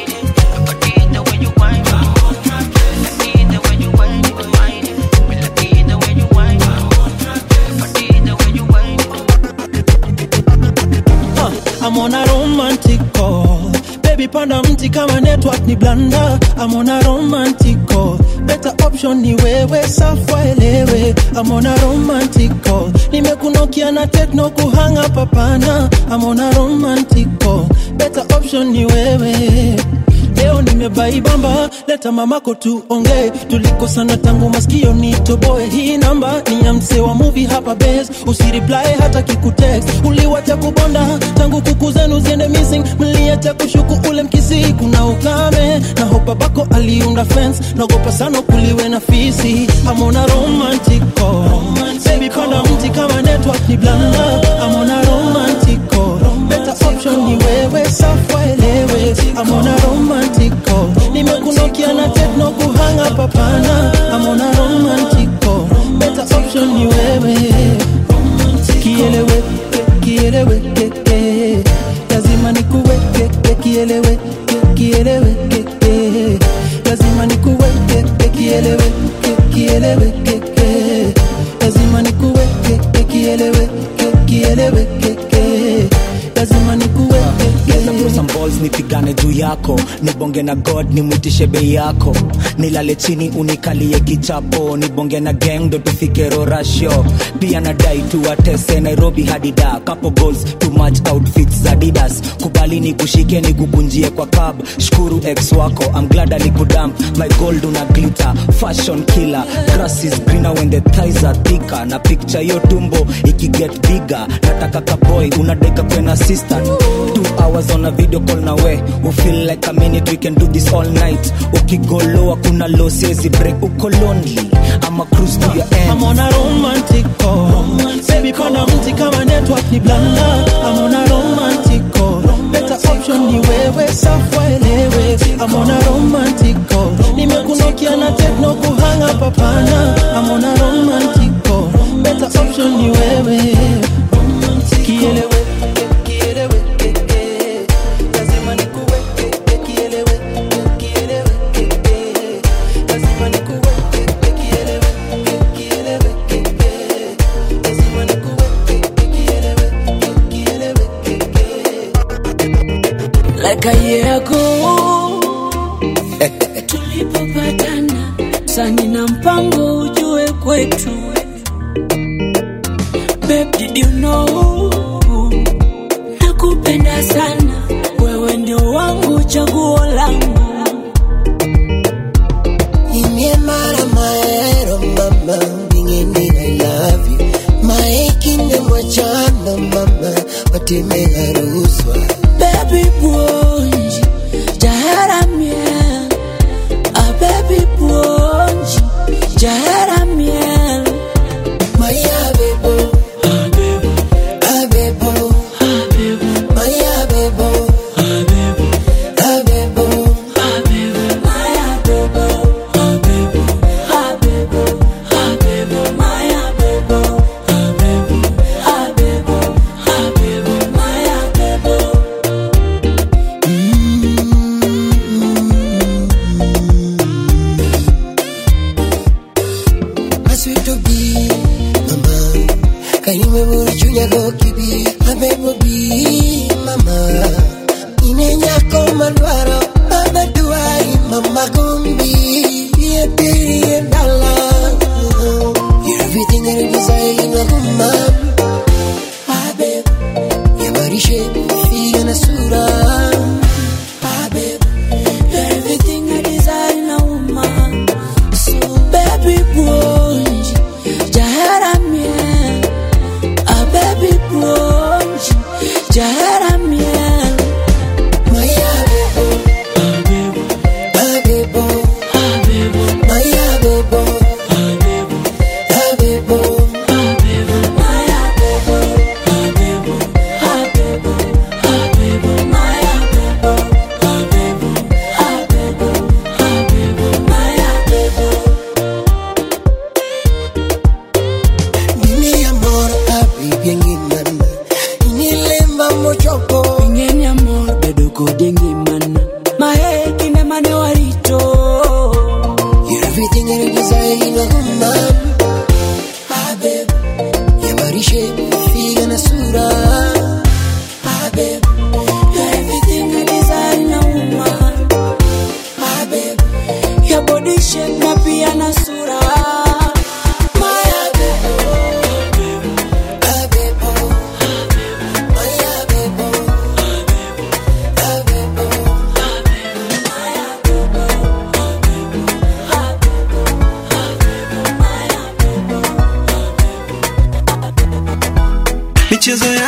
mti kama network ni blanda amona romantico better option ni wewe safwa elewe amona romantico nimekunokia na tekno kuhanga papana amona romantico better option ni wewe leo nimebaibamba leta mamako tuongee tulikosana tangu maskio nitoboe hii namba ni ya msee wa muvi hapa bes usiriplae hata kikutext uliwacha kubonda tangu kuku zenu ziende missing mliacha kushuku ule mkisi kuna ukame na hopa bako aliunda fence naogopa sana kuliwe na fisi amona romantico baby panda mti kama network ni blanda amona romantico better option ni wewe safwa elewe amona romantico nimekunokia na tekno kuhanga papana amona romantico better option ni wewe kielewe kieleweke lazima nikuweke kielewe kieleweke lazima nikuweke kielewe kieleweke lazima nikuweke kielewe kieleweke lazima nikuweke Geza throw some balls nipigane juu yako nibonge na god nimwitishe bei yako nilale chini unikalie kichapo nibonge na gang ndo tufike rorasho pia nadai tuwatese nairobi hadi da couple goals too much outfits za didas kubali nikushike nikukunjie kwa cab shukuru ex wako I'm glad alikudamp my gold una glitter fashion killer grass is greener when the thighs are thicker na picture yo tumbo ikiget bigger nataka kaboy unadaika kwena sister two hours on a video call na we we feel like a minute we can do this all night ukigoloa kuna low siezi break uko lonely ama cruise to your end I'm on a romantico Baby panda mti kama network ni blanda I'm on a romantico Better option ni wewe safwa elewe I'm on a romantico Nimekunokia na tekno kuhanga papana I'm on a romantico Better option ni wewe Kielewe kielewe Lazima nikuweke kielewe kielewe Lazima nikuweke kielewe kielewe Lazima nikuweke kielewe kielewe like a year ago tulipopatana sani na mpango ujue kwetu Babe, did you know nakupenda sana wewe ndio wangu chaguo langu Imyemara maero mama Bingeni I love you Maekinde mwachana mama Watime haruswa baby bwonji jaharamye a baby bwonji jaharamye Maya bebo Abebo Maya bebo Abebo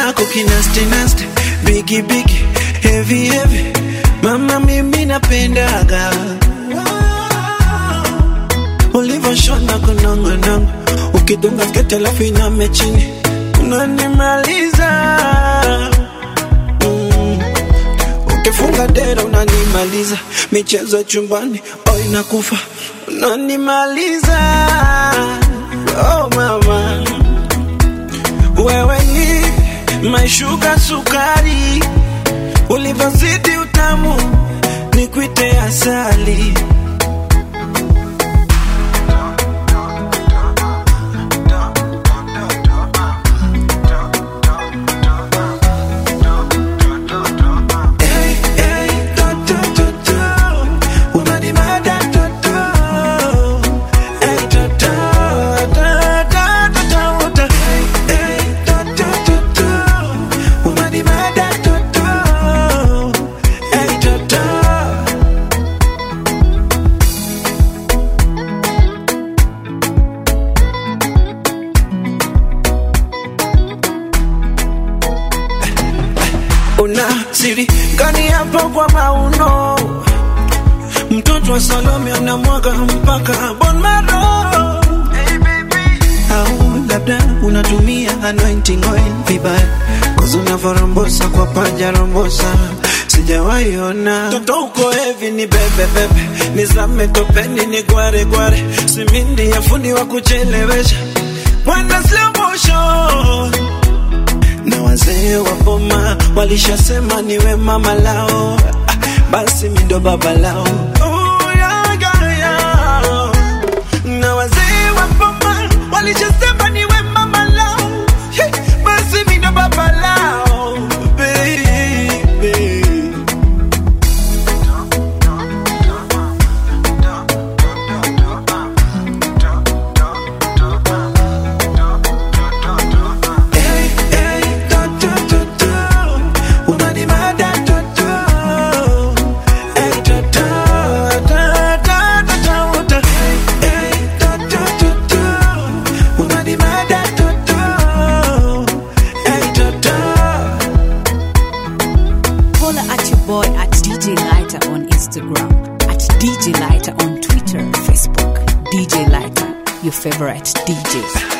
kako kinastinasti bigi bigi heavy heavy mama mimi napendaga ulivyoshona kunongonongo ukidunga skete alafu iname chini unanimaliza mm. ukifunga dera unanimaliza michezo ya chumbani oh inakufa unanimaliza oh mama wewe ni maishuka sukari ulivyozidi utamu ni kwite asali Hey, hey, to, to, to, to. Unanimada, to, to. Hey, to, to, to, to, to, to, to. Hey, to, to, to, to. Unanimada, to, to. Hey, to, to. una siri gani hapo kwa mauno mtoto wa salome anamwaga mpaka bon maro au labda unatumia anointing oil vibaya kozi unavyorombosa kwa panja rombosa sijawaiona toto uko hevi ni bebe bebe nizame topeni ni gware gware simindi ya fundi wa kuchelewesha bwana slow motion na wazee wa boma walishasema niwe mama lao Ah, basi mindo baba lao Oh, yeah, yeah, yeah. na wazee wa boma walishasema niwe mama lao Hey, basi mindo baba lao baby Hey, hey, to, to, to, to. Unanimada, to, to. Hey, to, to, to, to, to, to, to. Hey, to, to, to, to. Unanimada, to, to. Hey, to, to. Follow at your boy at DJ Lighter on Instagram, at DJ Lighter on Twitter, Facebook. DJ Lighter, your favorite DJs.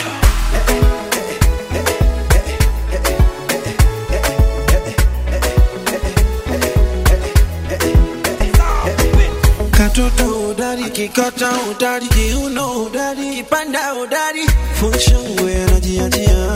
katoto udari kikata udari kiuno udari kipanda udari funshangwe anajiachia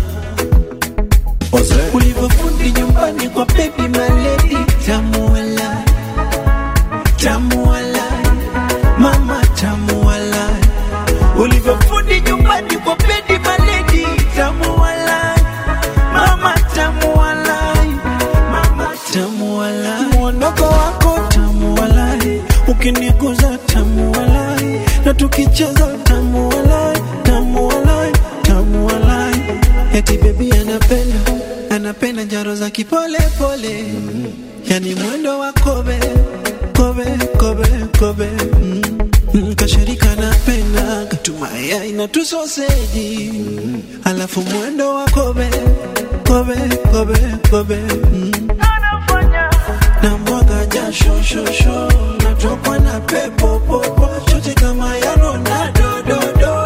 ulivyofundi nyumbani kwa baby maledi tamuala tamuala mama tamuala ulivyofundi nyumbani kwa baby maledi tamuala mama tamuala mama tamuala mwondoko wako tamuala ukiniguza tamuala na tukicheza tamuala tamuala tamuala eti bebi anapenda anapenda njaro za kipole pole yani mwendo wa kobe kobe kobe kobe mm. Mm, kashirika napenda katumaya ina tusoseji mm. alafu mwendo wa kobe kobe kobe kobe mm. na mwaga jasho shosho natokwa na pepo popo chote kama ya Ronaldo do do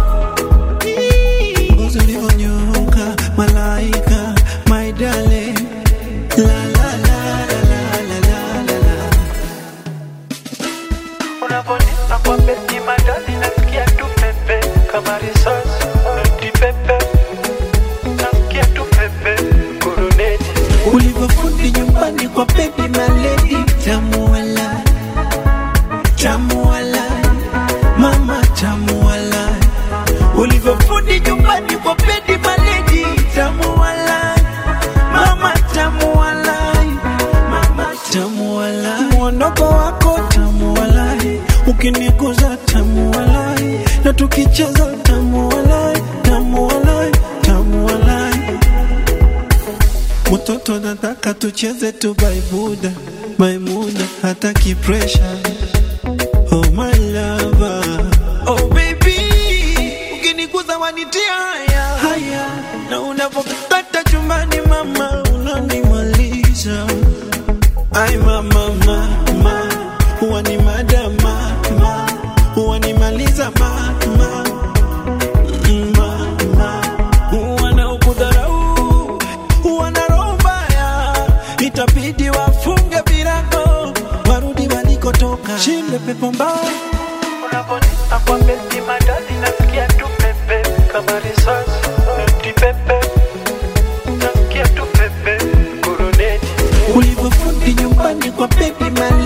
ngozi ulivyonyoka malaika my darling la la la la la la la la la Unaponipa kwa beti madani nasikia tu pepe kama risasi noti pepe nasikia tu pepe kuruneti ulivyofundi nyumbani kwa baby maledi tamuala tamuala mama tamuala ulivyofundi nyumbani kwa baby maledi tamuala mama tamuala mama tamuala mwondoko wako tamuala ukiniguza tamuala na tukicheza tamuala tamuala tamuala mtoto nataka tucheze tu baibuda maimuna hataki pressure oh my lover oh baby ukiniguza wanitia haya haya na unapokata chumba Ai mama mama, huwa ni madama ma, huwa ni maliza mama mama, huwa na ukudharau, huwa na roho mbaya, itabidi wafunge virago warudi walikotoka, shinde pepo mbaya Unavonita kwa beti madadi nasikia tu pepe kama risasi eti pepe nasikia tu pepe kuruneti ulivyofundi nyumbani kwa baby mali